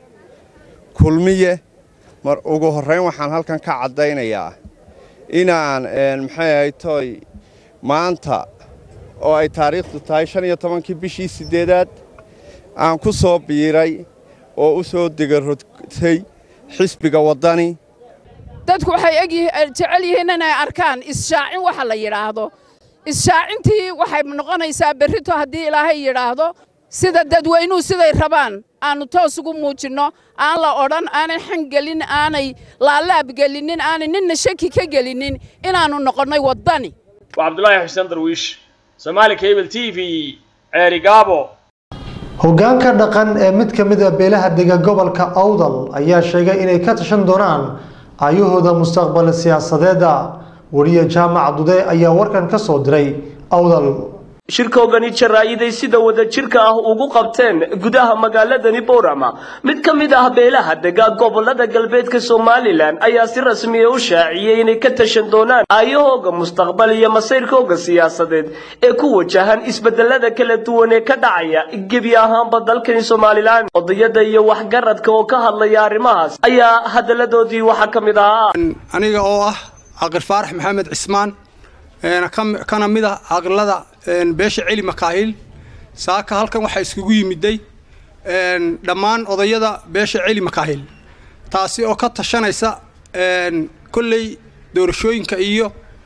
S4: kulmiye mar ugu horrayn waxaan halkan ka caddaynayaa inaan maxay ahay toy maanta oo ay taariikhdu tahay shan iyo tobankii bishii siddeedaad aan ku soo biiray oo u soo degarotay xisbiga waddani
S5: dadku waxay jecel yihiin inay arkaan ishaacin waxa la yidhaahdo isshaacintii waxay noqonaysaa berrito haddii ilaahay yidhaahdo sida dadweynuhu siday rabaan aannu toos ugu muujinno aan la odhan aanay xan gelin aanay laalaab gelinin aanay ninna shaki ka gelinin inaannu noqonnay waddani
S24: waa cabdulaahi xuseen darwiish soomaali cable t v ceeri gaabo
S1: hoggaanka dhaqan ee mid ka mid a beelaha dega gobolka awdal ayaa sheegay inay ka tashan doonaan ayahooda mustaqbal siyaasadeeda wariye jaamac dude ayaa warkan ka soo diray awdal
S8: shirkoogani jaraa'iday sida wadajirka ah ugu qabteen gudaha magaaladani boorama mid ka mid ah beelaha dega gobolada galbeedka somalilan ayaa si rasmiya u shaaciyey inay ka tashan doonaan aayahooga mustaqbal iyo masayrkooga siyaasadeed ee ku wajahan isbedelada kala duwan ee ka dhacaya gebi ahaanba dalkani somalilan odayada iyo waxgaradka oo ka hadlaya arrimahaas ayaa hadaladoodii waxaa ka mid ahaa
S9: aniga oo ah caqil faarax maxamed cismaan kana mid ah caqilada beesha celi makaahil saaka halkan waxaa iskugu yimiday dhammaan odayada beesha celi makaahil taasi oo ka tashanaysa kolley doorashooyinka iyo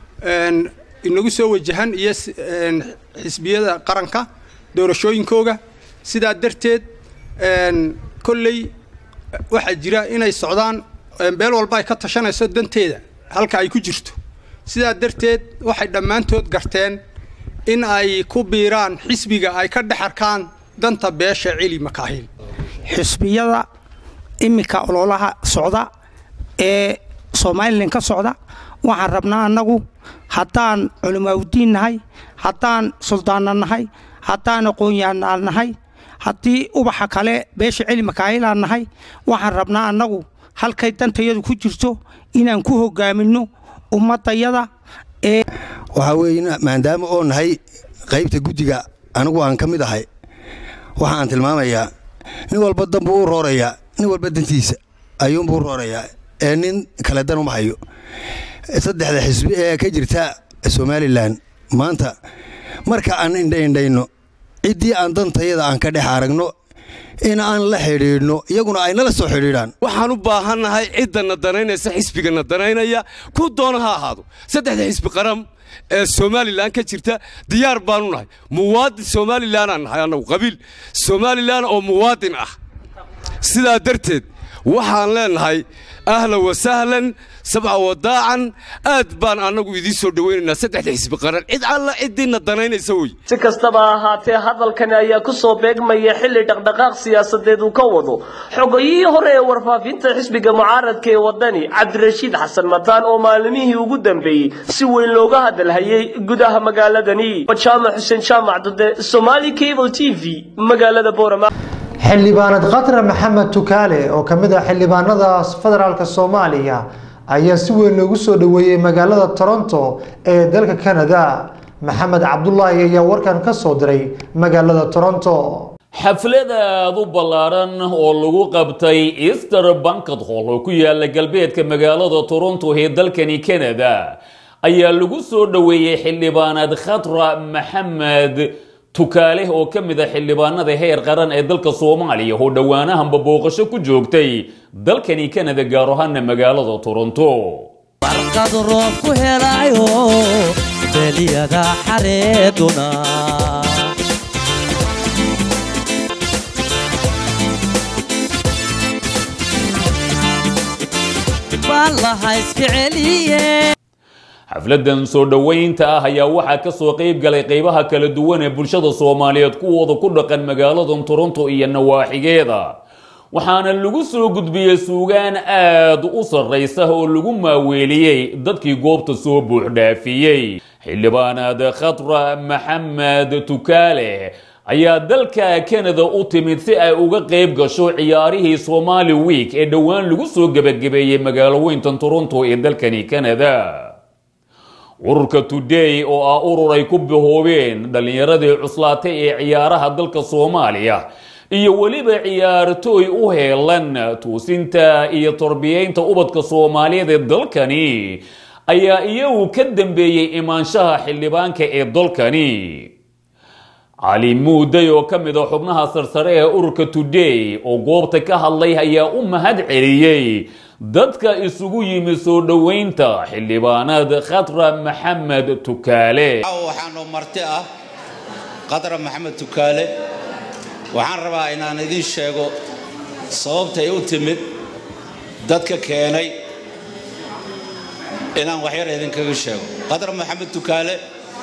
S9: inagu soo wajahan iyo xisbiyada qaranka doorashooyinkooga sidaa darteed kolley waxaa jira inay socdaan beel walba ay ka tashanayso danteeda halka ay ku jirto sidaa darteed waxay dhammaantood garteen in ay ku biiraan xisbiga ay ka dhex arkaan danta beesha celi makaahil
S10: xisbiyada iminka ololaha socda ee somalilan ka socda waxaan rabnaa annagu haddaan culimaawdiin nahay haddaan suldaanna nahay haddaan aqoonyahanaa nahay haddii ubaxa kale beesha celi makaahilaan nahay waxaan rabnaa annagu halkay dantayadu ku jirto inaan ku hogaaminno ummadayada ee
S27: waxaa weeye maadaama oo nahay qaybta guddiga anigu aan ka mid ahay waxaan tilmaamayaa nin walba dan buu u roorayaa nin walba dantiisa ayuunbuu u roorayaa ee nin kale dan uma hayo saddexda xisbi ee ka jirta somalilan maanta marka aan indhaindhayno ciddii aan dantayada aan ka dhex aragno in aan la xidhiidhno iyaguna ay nala soo xidhiidhaan
S28: waxaan u baahannahay ciddanna danaynaysa xisbigana danaynaya ku doona ha ahaado saddexda xisbi qaran ee somalilan ka jirta diyaar baanu nahay muwaadin somalilanaan nahay annagu qabiil somalilan oo muwaadin ah sidaa darteed waxaan leenahay ahlan wasahlan sabca wadaacan aad baan annagu idiin soo dhowaynaynaa saddexda xisbi qaran cid alla ciddiinna danaynaysa wey
S8: si kastaba ha ahaatee hadalkani ayaa ku soo beegmaya xilli dhaqdhaqaaq siyaasadeed uu ka wado xogayihii hore ee warfaafinta xisbiga mucaaradka ee waddani cabdirashiid xasan mataan oo maalmihii ugu dambeeyey si weyn looga hadalhayay gudaha magaaladani jaamac xuseen jaamac dude somaali cable t v magaalada boorama
S1: xildhibaanad khatra maxamed tukaale oo ka mid ah xildhibaanada federaalka soomaaliya ayaa si weyn loogu soo dhoweeyey magaalada toronto ee dalka canada maxamed cabdulaahi ayaa warkan ka soo diray magaalada toronto
S29: xaflad aad u ballaaran oo lagu qabtay easter bankad hall oo ku yaala galbeedka magaalada toronto ee dalkani canada ayaa lagu soo dhoweeyey xildhibaanad khatra maxamed tukaale oo ka mid a xildhibaanada heer qaran ee dalka soomaaliya oo dhowaanahanba booqasho ku joogtay dalkani canada gaar ahaana magaalada toronto
S30: warqad roob ku helayo beliyada xareeduna ballaha iska celiye
S29: xafladan soo dhoweynta ah ayaa waxaa kasoo qeyb galay qeybaha kala duwan ee bulshada soomaaliyeed kuwooda ku dhaqan magaaladan toronto iyo nawaaxigeeda waxaana lagu soo gudbiyey suugaan aad u sarraysa oo lagu maaweeliyey dadkii goobta soo buuxdhaafiyey xildhibaanaad khatra maxamed tukaale ayaa dalka canada u timid si ay uga qeyb gasho ciyaarihii somali week ee dhowaan lagu soo gebagabeeyey magaalo weyntan toronto ee dalkani canada ururka today oo ah urur ay ku bahoobeen dhallinyaradii cuslaatay ee ciyaaraha dalka soomaaliya iyo weliba ciyaartooy u heelan tuusinta iyo tarbiyeynta ubadka soomaaliyeed ee dalkani ayaa iyagu ka dambeeyey imaanshaha xildhibaanka ee dalkani cali muuday oo ka mid a xubnaha sarsare ee ururka today oo goobta ka hadlay ayaa u mahad celiyey dadka isugu yimi soo dhoweynta xildhibaanad khatra maxamed tukaale
S2: waxaanoo marti ah khatra maxamed tukaale waxaan rabaa inaan idiin sheego sababtay u timid dadka keenay inaan waxyar idinkaga sheego khatra maxamed tukaale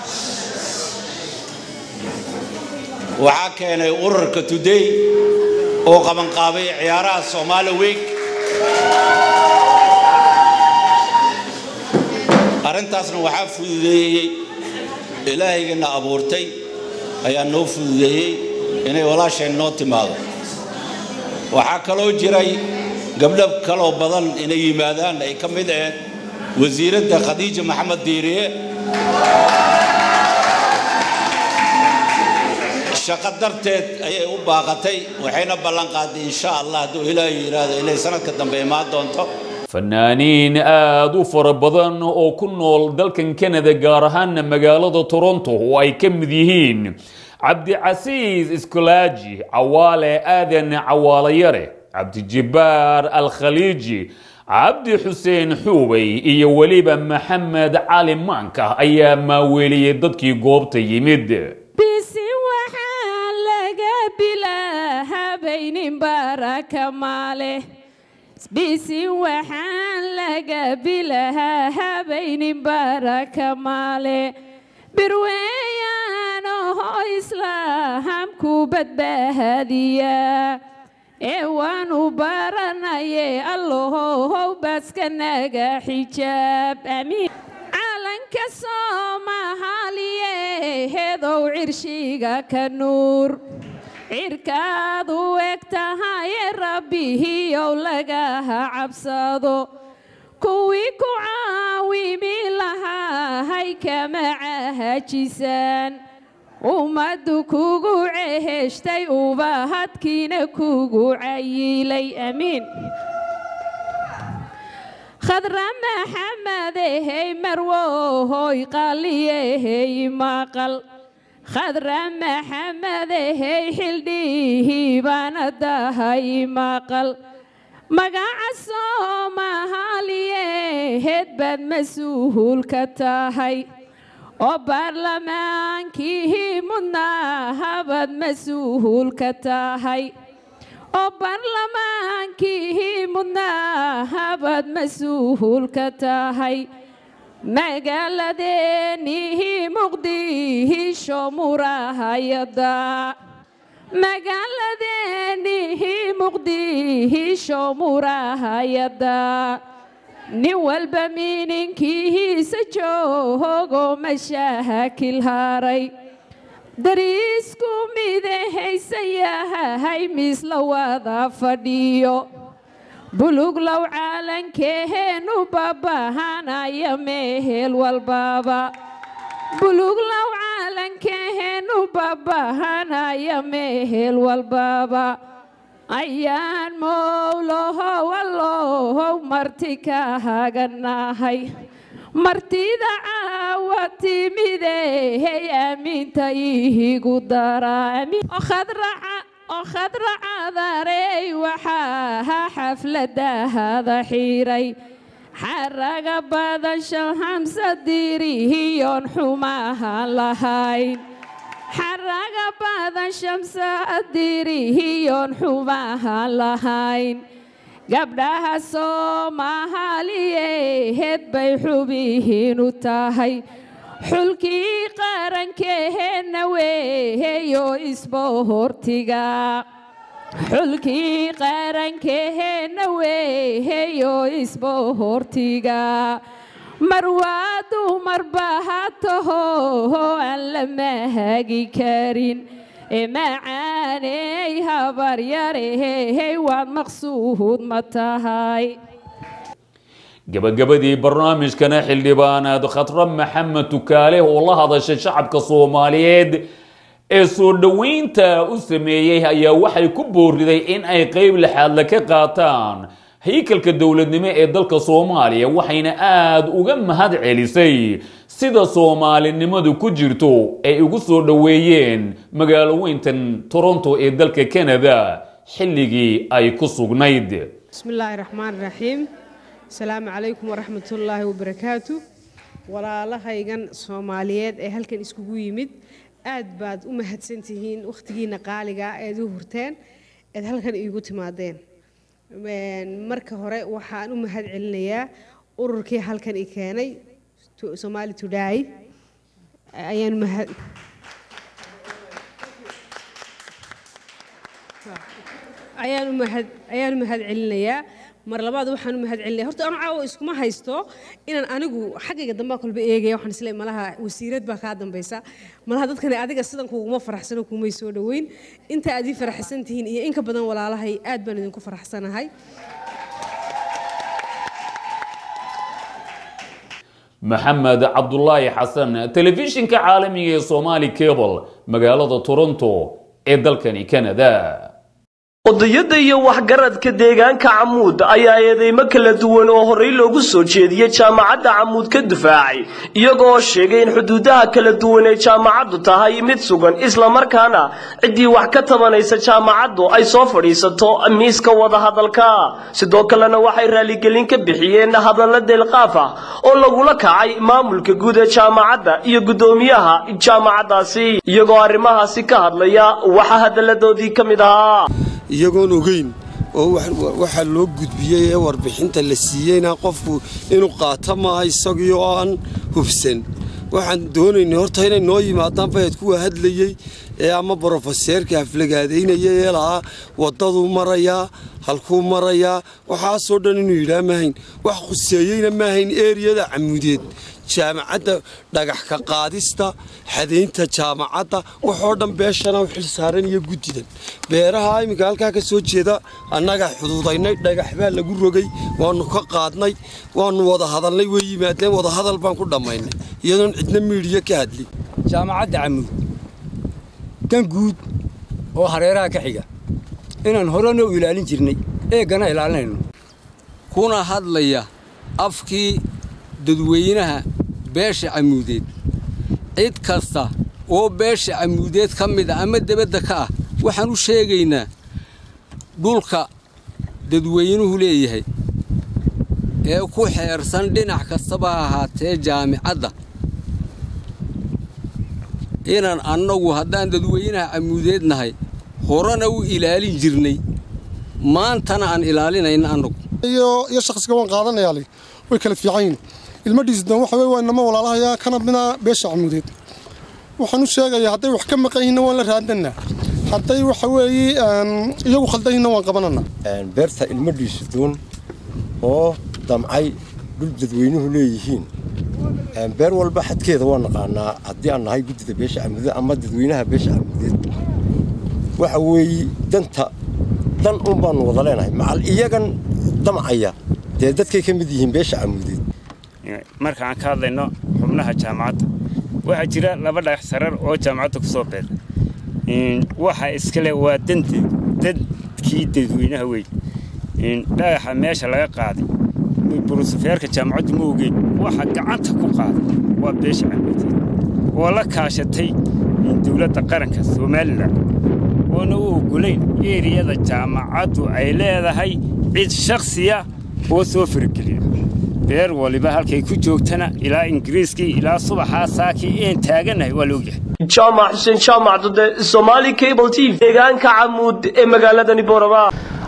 S2: waxaa keenay ururka today oo qabanqaabay ciyaaraha soomaali week arrintaasna waxaa fududeeyey ilaahaygiina abuurtay ayaa noo fududeeyey inay walaasheen noo timaado waxaa kaloo jiray gabdho kaloo badan inay yimaadaan ay ka mid ahayd wasiiradda khadiija maxamed diiriye shaqo darteed ayay u baaqatay waxayna ballan qaaday insha allah hadduu ilaahay yidhaahdo inay sanadka dambe imaan doonto
S29: fanaaniin aad u fara badan oo ku nool dalkan canada gaar ahaana magaalada toronto oo ay ka mid yihiin cabdicasiis iskolaaji cawaale aadan cawaalayare cabdijibbaar alkhaliiji cabdi xuseen xuubay iyo weliba maxamed cali maanka ayaa maaweeliyey dadkii goobta yimid
S7: bisi waxaa laga bilaahabaynin baraka maale bisi waxaan laga bilahaa habaynin baraka maale birweeyaan oho islaamku badbaadiya ee waanu baranaye allahow baska naga xijaab aamiin calanka soomaaliye hedow cirshiga ka nuur cirkaad u eg tahaye rabbihiyow lagaha cabsado kuwii ku caawimi lahahay kama cahajisaan ummaddu kugu ceheshtay ubahadkiina kugu cayilay amiin khadra maxamedehey marwohoy qaliyehey maqal khadra maxamedehey xildhihii baana dahay maqal magaca soomaaliyeed baad mas-uul ka tahay oo baarlamaankii mudnaahabaad mas-uul ka tahay oo baarlamaankii mudnaahabaad mas-uul ka tahay magaaladeennihii muqdisho murahayada magaaladeennihii muqdisho murahayada nin walba mininkiisa joogo mashaakil haray dariisku midahaysan yahay misla wada fadhiyo buluglow caalankeennu babahanaya mehel walbaba buluglow caalankeennu babahanaya mehel walbaba ayaan mowlahow allohow marti ka haganahay martida caawa timidehey aaminta ihigu daraa oo khadra cadarey waxaa xafladahada xiray xaraga badan shan hamsa dirihiyoon xumahan lahayn xaraga badan shamsa dirihiyoon xumahan lahayn gabdhaha soomaaliyeed bay xubihiinu tahay xulkii qarankeenna weeyo isbohortiga xulkii qarankeenna weeyo isbohortiga marwaa dumarba ha taho aan la mahagi karin ee macaaney habaryarehey waad maqsuud ma tahay
S29: gabagabadii barnaamijkana xildhibaanaad khatra maxamed tukaale oo la hadashay shacabka soomaaliyeed ee soo dhoweynta u sameeyey ayaa waxay ku booriday in ay qeyb lixaadle ka qaataan haykalka dowladnimo ee dalka soomaaliya waxayna aada uga mahad celisay sida soomaalinimadu ku jirto ay ugu soo dhoweeyeen magaalo weyntan toronto ee dalka canada xilligii ay ku sugnayd
S11: بسم الله الرحمن الرحيم السلام عليكم ورحمة الله وبركاته walaalahaygan soomaaliyeed ee halkan iskugu yimid aad baad u mahadsantihiin wakhtigiina qaaliga eed u hurteen eed halkan iigu timaadeen marka hore waxaan u mahad celinayaa ururkii halkan i keenay somali today ayaan mahad ayaan u mahad ayaan u mahad celinayaa mar labaad waxaan u mahad celinaya horta anu caawa iskuma haysto inaan anigu xaggayga dambaa kolba eegaya waxaan isleeyahay malaha wasiirad baa kaa dambaysa malaha dadkani adiga sidan kuguma faraxsano kumay soo dhoweyn inta aad ii faraxsan tihiin iyo in ka badan walaalahay aad baan idinku faraxsanahay
S29: maxamed cabdulaahi xasan telefishinka caalamiga ee somali cable magaalada toronto ee dalkani canada
S8: odayada iyo waxgaradka deegaanka camuud ayaa eedeymo kala duwan oo horey loogu soo jeediyey jaamacadda camuud ka difaacay iyagoo sheegay in xuduudaha kala duwan ee jaamacaddu tahay mid sugan islamarkaana ciddii wax ka tabanaysa jaamacaddu ay soo fadhiisato miiska wadahadalka sidoo kalena waxay raaligelin ka bixiyeen hadalla deelqaaf ah oo lagula kacay maamulka guud ee jaamacadda iyo guddoomiyaha jaamacaddaasi iyagoo arrimahaasi ka hadlaya waxaa hadalladoodii ka mid ahaa
S28: iyagoon ogeyn oo waxaa loo gudbiyey ee warbixinta la siiyeyna qofku inuu qaato maaha isagii oo aan hubsan waxaan doonaynay horta inay noo yimaadaan bayad kuwa hadlayey ee ama brofeseerka haflagaadaynaya ee lahaa waddaduu marayaa halkuu marayaa waxaasoo dhan inuu yidhaa maahayn wax khuseeyeyna maahayn eeriyada camuudeed jaamacadda dhagax ka qaadista xadaynta jaamacadda waxoo dhan beeshana u xil saaran iyo guddidan beeraha iminka halkaa ka soo jeeda annagaa xuduudaynay dhagax baa lagu rogay waannu ka qaadnay waannu wada hadalnay way yimaadeen wada hadal baan ku dhammaynay iyadoon cidna miidhiyo ka hadlin
S12: jaamacadda camuud dan guud oo hareeraha ka xiga inaan horena u ilaalin jirnay eeggana ilaalinayno
S28: kuna hadlaya afkii dadweynaha beesha camuudeed cid kasta oo beesha camuudeed ka mid a ama debadda ka ah waxaan u sheegaynaa dhulka dadweynuhu leeyahay ee ku xeersan dhinac kastaba ha ahaatee jaamicadda inaan annagu haddaan dadweynaha camuudeed nahay horena u ilaalin jirnay maantana aan ilaalinayna annagu
S13: iyo iyo shakhsiga waan qaadanayaa li way kala fiican yihin ilmo dhiisdan waxa weye waa inama walaalahayaa kana mida beesha camuudeed waxaan u sheegayaa hadday wax ka maqan yihinna waan la raadannaa hadday waxa weeye iyagu khaldan yihinna waan qabananaa
S14: beerta ilmo dhiisdoon oo damcay dhul dadweynuhu leeyihiin beer walba xadkeeda waa naqaanaa haddii aan nahay guddida beesha camuudeed ama dadweynaha beesha camuudeed waxa weeye danta dan un baanu wada leenahay macal iyagan damcaya dee dadkay ka mid yihiin beesha camuudeed
S15: marka aan ka hadlayno xubnaha jaamacadda waxaa jira laba dhagax sarar oo jaamacadda ku soo beer waxa iskale waa danta dadkii dadweynaha wey dhagaxa meesha laga qaaday burusufeerka jaamacaddu ma ogeyn waxa gacanta ku qaaday waa beesha camuudeed oo la kaashatay dowladda qaranka somalilan oona u ogolayn eriyada jaamacaddu ay leedahay cid shakhsiya oo soo fargeliya beer waliba halkay ku joogtana ilaa ingiriiskii ilaa subaxaa saakii een taagannahay waa la ogyahay
S8: jaamac xuseen jaamac dode somali cable t v deegaanka camuud ee magaaladani boorama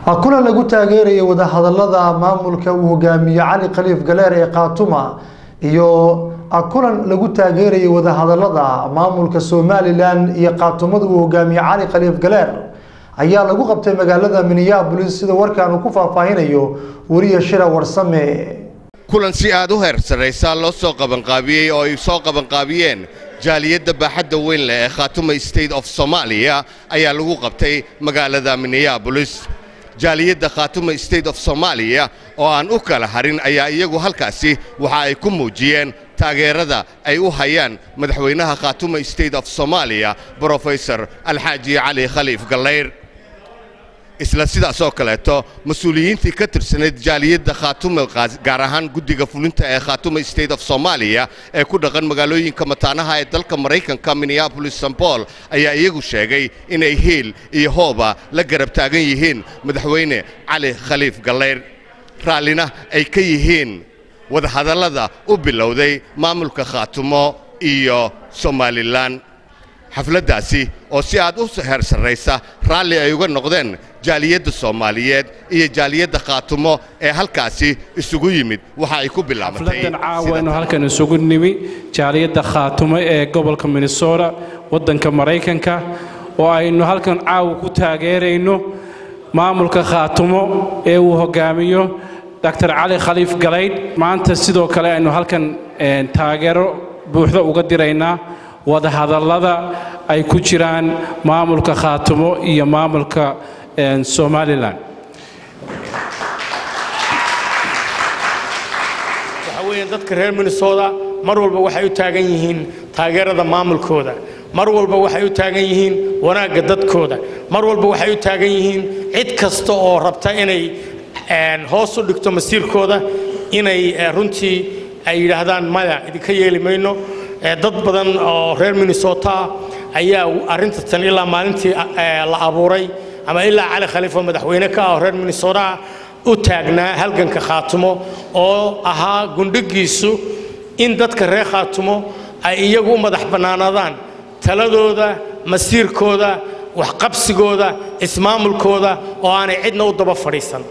S1: kulan lagu taageerayay wadahadalada maamulka uu hogaamiye cali khaliif galeer ee khaatuma iyo kulan lagu taageerayay wadahadalada maamulka somalilan iyo khaatumada uu hogaamiye cali khaliif galeer ayaa lagu qabtay magaalada minneabolis sida warkaan uu ku faahfaahinayo wariya shira warsame
S6: kulan si aad u heer sarraysa loo soo qabanqaabiyey oo ay soo qabanqaabiyeen jaaliyadda baaxadda weyn leh ee khaatuma state of soomaaliya ayaa lagu qabtay magaalada minneabolis jaaliyadda khaatuma state of soomaaliya oo aan u kala harin ayaa iyagu halkaasi waxa ay ku muujiyeen taageerada ay u hayaan madaxweynaha khaatuma state of soomaaliya brofesor alxaaji cali khaliif gallayr isla sidaas oo kaleeto mas-uuliyiintii ka tirsanayd jaaliyadda khaatuma gaar ahaan guddiga fulinta ee khaatuma state of soomaaliya ee ku dhaqan magaalooyinka mataanaha ee dalka maraykanka minneabolis st paul ayaa iyagu sheegay inay hiil iyo hooba la garab taagan yihiin madaxweyne cali khaliif gallayr raallina ay ka yihiin wadahadallada u bilowday maamulka khaatumo iyo somalilan xafladdaasi oo si aad u heer sarraysa raalli ay uga noqdeen jaaliyadda soomaaliyeed iyo jaaliyadda khaatumo ee halkaasi isugu yimid waxa ay ku bilaabatay
S16: xafladan caawaynu halkan isugu nimi jaaliyadda khaatumo ee gobolka minnesota waddanka maraykanka oo aynu halkan caawa ku taageerayno maamulka khaatumo ee uu hogaamiyo dr cali khaliif galaydh maanta sidoo kale aynu halkan taageero buuxda uga diraynaa wadahadallada ay ku jiraan maamulka khaatumo iyo maamulka somalilan
S17: waxa weeyaan dadka reer minnesota mar walba waxay u taagan yihiin taageerada maamulkooda mar walba waxay u taagan yihiin wanaagga dadkooda mar walba waxay u taagan yihiin cid kasta oo rabta inay hoos u dhigto masiirkooda inay runtii ay yidhaahdaan maya idinka yeeli mayno dad badan oo reer minnesota ayaa arrinta tan ilaa maalintii la abuuray ama ilaa cali khaliif oo madaxweyne ka ah oo reer minnesota u taagnaa halganka khaatumo oo ahaa gundhigiisu in dadka reer khaatumo ay iyagu u madax bannaanaadaan taladooda masiirkooda waxqabsigooda ismaamulkooda oo aanay cidna u daba fadhiisan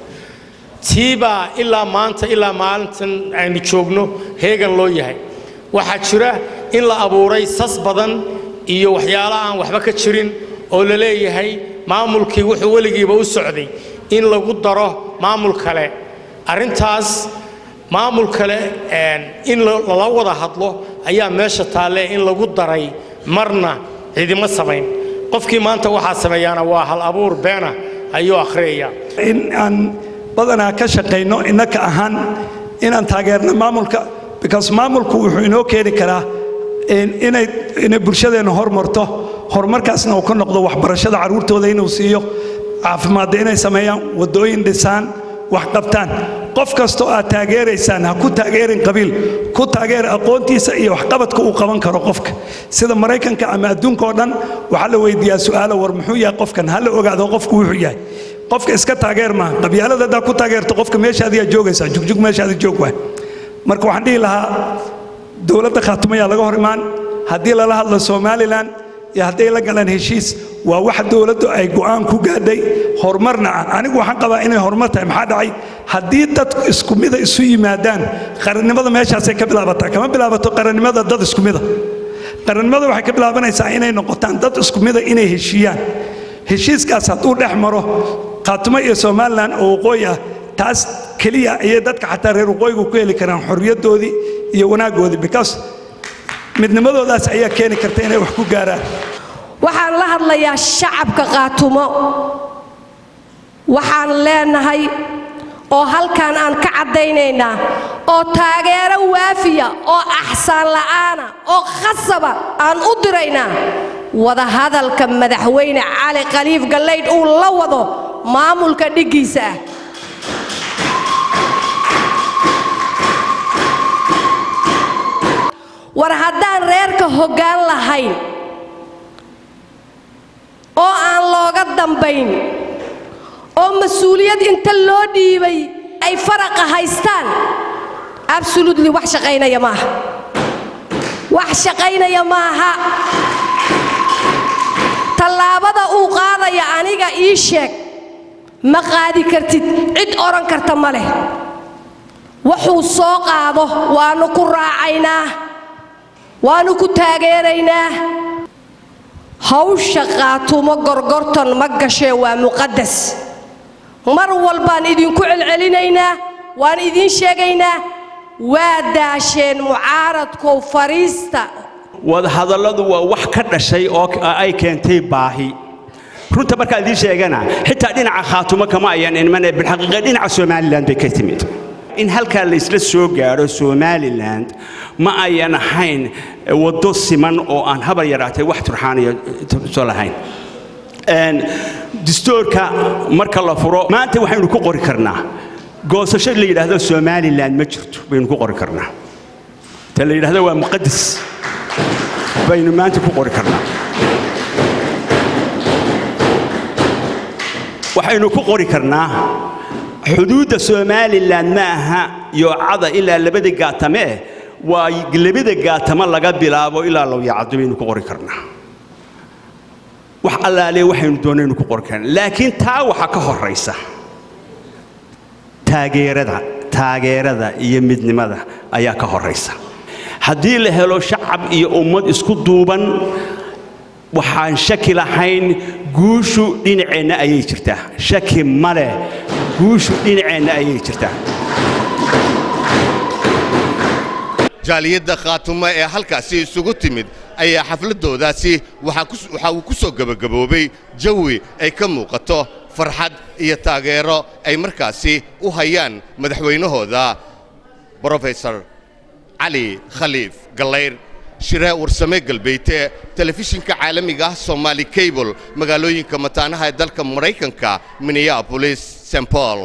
S17: tiibaa ilaa maanta ilaa maalintan aynu joogno heegan loo yahay waxaa jira in la abuuray sas badan iyo waxyaalo aan waxba ka jirin oo la leeyahay maamulkii wuxuu weligiiba u socday in lagu daro maamul kale arrintaas maamul kale in lala wada hadlo ayaa meesha taalle in lagu daray marna cidima samayn qofkii maanta waxaa sameeyaana waa hal abuur beena ayuu akhriyaya
S18: in aan badanaa ka shaqayno innaka ahaan inaan taageerno maamulka because maamulku wuxuu inoo keeni karaa inay inay bulshadeenna hormarto horumarkaasna uu ka noqdo waxbarashada carruurtooda inuu siiyo caafimaadda inay sameeyaan waddooyin dhisaan wax qabtaan qof kastoo aad taageeraysaan ha ku taageerin qabiil ku taageer aqoontiisa iyo waxqabadka uu qaban karo qofka sida maraykanka ama adduunka oo dhan waxaa la weydiiyaa su'aalo war muxuu yahay qofkan ha la ogaado qofku wuxuu yahay qofka iska taageer maaha qabyaalada haddaa ku taageerto qofka meeshaadiyaa joogaysaa jugjug meeshaadi joog waay marka waxaan dhihi lahaa dowladda khaatumayaa laga hor imaan haddii lala hadlo somalilan iyo hadday la galaan heshiis waa wax dowladdu ay go'aan ku gaadhay horumarna ah anigu waxaan qabaa inay horumar tahay maxaa dhacay haddii dad isku mida isu yimaadaan qarannimada meeshaasay ka bilaabataa kama bilaabato qarannimada dad isku mida qarannimada waxay ka bilaabanaysaa inay noqotaan dad isku mida inay heshiiyaan heshiiskaas hadduu dhex maro khaatumo iyo somalilan oo waqooyi ah taas keliya ayay dadka xataa reer waqooyigu ku heli karaan xorriyaddoodii iyo wanaaggoodii because midnimadoodaas ayaa keeni karta inay wax ku gaaraan
S19: waxaan la hadlayaa shacabka qaatumo waxaan leenahay oo halkan aan ka caddaynaynaa oo taageero waafiya oo axsaan la'aana oo khasaba aan u diraynaa wadahadalka madaxweyne cali khaliif gallaydh uu la wado maamulka dhiggiisa ah war haddaan reerka hoggaan lahayn oo aan looga dambayn oo mas-uuliyad inta loo dhiibay ay faraqa haystaan absolutely wax shaqaynaya maaha wax shaqaynaya maaha tallaabada uu qaadaya aniga ii sheeg ma qaadi kartid cid odhan karta ma leh wuxuu soo qaado waannu ku raacaynaa waannu ku taageeraynaa hawsha qaatumo gorgortan ma gashee waa muqadas mar walbaan idinku celcelinaynaa waan idiin sheegaynaa waa daasheen mucaaradkow fariista
S3: wadahadalladu waa wax ka dhashay oo ay keentay baahi runta markaan idiin sheegana xitaa dhinaca khaatumo kama ayan imane bilxaqiiqa dhinaca somalilan bay ka timid in halkaa la isla soo gaadho somalilan ma ayan ahayn waddo siman oo aan habar yaraatay wax turxaaniyo soo lahayn distoorka marka la furo maanta waxaynu ku qori karnaa goosasho la yidhaahdo somalilan ma jirto baynu ku qori karnaa ta la yidhaahdo waa muqadas baynu maanta ku qori karnaa waxaynu ku qori karnaa xuduudda somalilan ma aha yoocada ilaa labada gaatame waa labada gaatamo laga bilaabo ilaa lowyacado baynu ku qori karnaa wax allaale waxaynu doonaynu ku qori karnaa laakiin taa waxaa ka horaysa taageerada taageerada iyo midnimada ayaa ka horaysa haddii la helo shacab iyo ummad isku duuban waxaan shaki lahayn guushu dhinaceenna ayay jirtaa shaki ma leh guushu dhinaceenna ayay jirtaa
S6: jaaliyadda khaatumo ee halkaasi isugu timid ayaa xafladoodaasi waxa uu ku soo gebagaboobay jawi ay ka muuqato farxad iyo taageero ay markaasi u hayaan madaxweynahooda brofesor cali khaliif gallayr shiree warsame galbeete telefishinka caalamiga ah somaali cable magaalooyinka mataanaha ee dalka maraykanka minneapolis st paul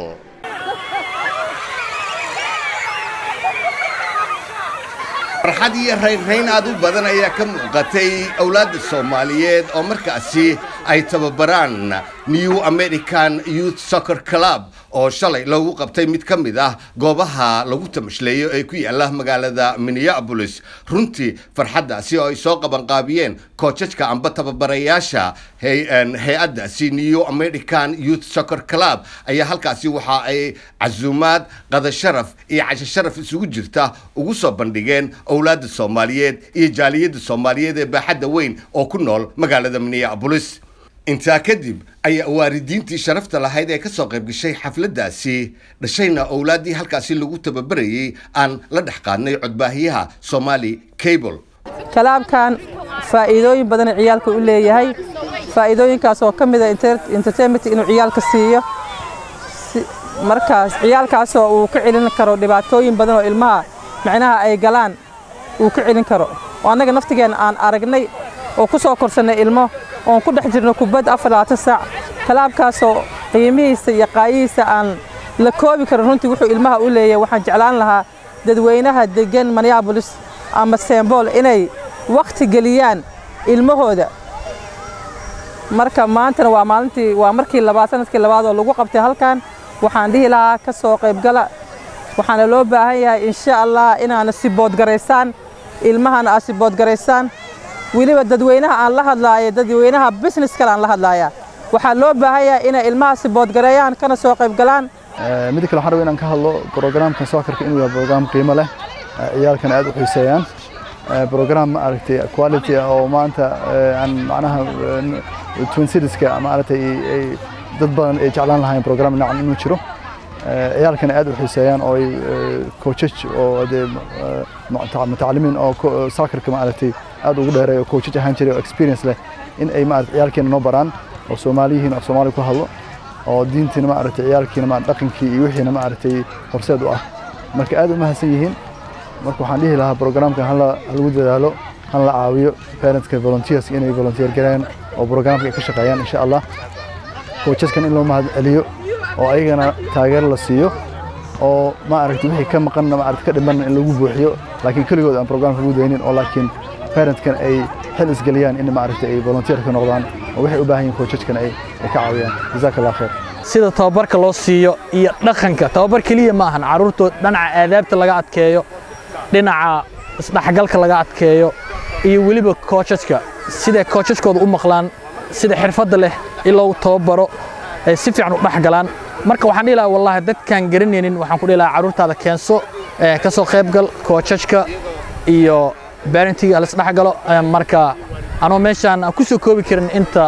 S6: farxad iyo raynrayn aad u badan ayaa ka muuqatay awlaadda soomaaliyeed oo markaasi ay tababaraan new american youth soccer club oo shalay loogu qabtay mid ka mid ah goobaha lagu tamashleeyo ee ku yaala magaalada minneapolis runtii farxaddaasi oo ay soo qabanqaabiyeen koojajka amba tababarayaasha hay-addaasi new american youth soccer club ayaa halkaasi waxa ay casuumaad qadasharaf iyo casho sharaf isugu jirta ugu soo bandhigeen owlaadda soomaaliyeed iyo jaaliyadda soomaaliyeed ee baaxadda weyn oo ku nool magaalada minneapolis intaa kadib ayaa waalidiintii sharafta lahayd ee ka soo qayb gashay xafladdaasi dhashayna owlaaddii halkaasi lagu tababarayey aan la dhex qaadnay codbaahiyaha somaali cable
S4: kalaabkan faa'iidooyin badan ciyaalka u leeyahay faa'iidooyinkaas oo ka mid a entertainment inuu ciyaalka siiyo markaas ciyaalkaasoo uu ka celin karo dhibaatooyin badan oo ilmaha macnaha ay galaan uu ka celin karo oo annaga naftigeenna aan aragnay oo ku soo korsannay ilmo oon ku dhex jirno kubad afar labaatan saac kalaabkaasoo qiimihiisa iyo qaayihiisa aan la koobi karin runtii wuxuu ilmaha u leeyahay waxaan jeclaan lahaa dadweynaha deggan minneabolis ama sembool inay wakhti geliyaan ilmahooda marka maantana waa maalintii waa markii labaad sanadkii labaad oo lagu qabtay halkan waxaan dhihi lahaa ka soo qaybgala waxaana loo baahan yahay insha allah inaana siboodgaraysaan ilmahana aad siboodgaraysaan weliba dadweynaha aan la hadlaayo dadweynaha business kale aan la hadlaaya waxaa loo baahan yahay inay ilmaha siboodgareeyaan kana soo qaybgalaan
S5: mid kale waxaan rabaa inaan ka hadlo programka soccerka inuu yahay program qiimo leh ciyaalkan aad u xiiseeyaan program ma aragtay quality oo maanta aan macnaha twin serieska maaragtay dad badan ay jeclaan lahayn program noocan inuu jiro ciyaalkan aad u xiiseeyaan oo ay coachaj oo dee mutacalimiin oo soccerka maaragtay aad ugu dheereeyo coachaj ahaan jiray oo experience leh in ay maaragtay ciyaalkeena noo baraan oo soomaaliyihiin af soomaali ku hadlo oo diintiina maaragtay ciyaalkiina ma dhaqankii iyo wixiina maaragtay horseed u ah marka aad u mahadsan yihiin marka waxaan dhihi lahaa programkan hala lagu dadaalo hala la caawiyo parentska volunteers inay volunteer gareeyaan oo programka ay ka shaqeeyaan insha allah coachaskan in loo mahad celiyo oo ayagana taageero la siiyo oo ma aragtay wixii ka maqanna ma aragtay ka dhimanna in lagu buuxiyo laakiin keligood aan programka lagu daynin oo laakiin parentkan ay xil isgeliyaan in ma aragtay ay volunteer ka noqdaan oo waxay u baahan yihiin coachaskan ay ka caawiyaan jazaaka allah khair
S20: sida tababarka loo siiyo iyo dhaqanka tababar keliya ma ahan carruurtood dhinaca aadaabta laga adkeeyo dhinaca isdhexgalka laga adkeeyo iyo weliba koojajka siday koojajkooda u maqlaan sida xirfadda leh in loogu tababaro ay si fiican u dhex galaan marka waxaan dhihi lahaa wallahi dadkaan garanaynin waxaan ku dhihi lahaa carruurtaada keenso ka soo qaybgal koojajka iyo barentinga lasdhex galo marka anoo meeshaan aan ku soo koobi karin inta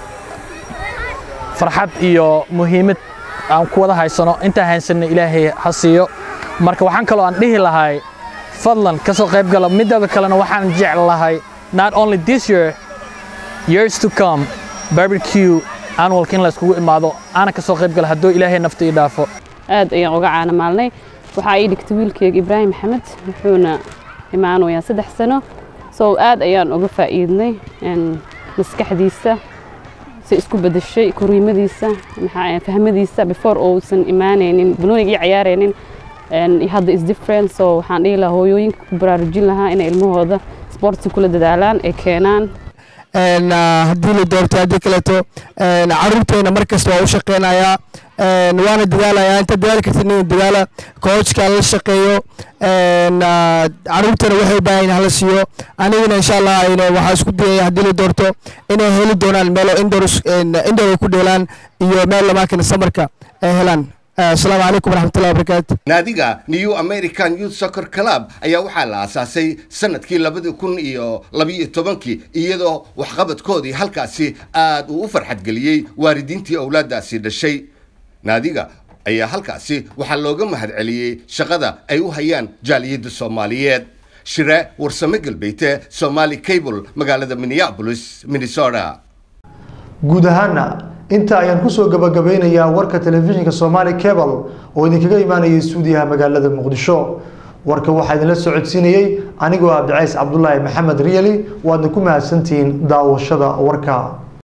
S20: farxad iyo muhiimad aan ku wada haysano intaan haysanna ilaahay ha siiyo marka waxaan kaloo aan dhihi lahay fadlan ka soo qayb gala midada kalena waxaan jeclahay not only this year years to come barbecue annualka in la iskugu imaado aana ka soo qayb gala hadduu ilaahay nafta ii dhaafo
S9: aad ayaan uga caana maalnay waxaa ii dhigtay wiilkeyga ibraahim maxamed wuxuuna imaanayaa saddex sano so aad ayaan uga faa'iidnay maskaxdiisa si isku bedeshay koriimadiisa fahmadiisa before uusan imaanaynin banoonigii ciyaaraynin hadda is different so waxaan dhihi lahaa hooyooyinka ku baraarujin lahaa inay ilmahooda sportsi kula dadaalaan ay keenaan
S10: haddii la doorto haddii kaleeto caruurteena markasta waa u shaqeynayaa waana dadaalayaa inta dadaali kartid nin dadaala koojka la shaqeeyo caruurteena waxay baahan hala siiyo anigana insha allah waxaa isku dayaya haddii la doorto inay heli doonaan meelo indoor ay ku dheelaan iyo meel lamaakana samarka ay helaan asalaamu calaykum waraxmatullahi wabarakaatu
S6: naadiga new american youth soccer club ayaa waxaa la aasaasay sanadkii labadi kun iyo labiyo tobankii iyadoo waxqabadkoodii halkaasi aad uu u farxadgeliyey waalidiintii owlaadaasi dhashay naadiga ayaa halkaasi waxaa looga mahadceliyey shaqada ay u hayaan jaaliyadda soomaaliyeed shire warsame galbeete somali cable magaalada minneapolis minnesota
S1: guud ahaana inta ayaan kusoo gabagabeynayaa warka telefishinka somaali cable oo idinkaga imaanayay stuudiyaha magaalada muqdisho warka waxaa idinla socodsiinayey anigoo abdicays cabdulaahi maxamed riyali waadna ku mahadsantihiin daawashada warka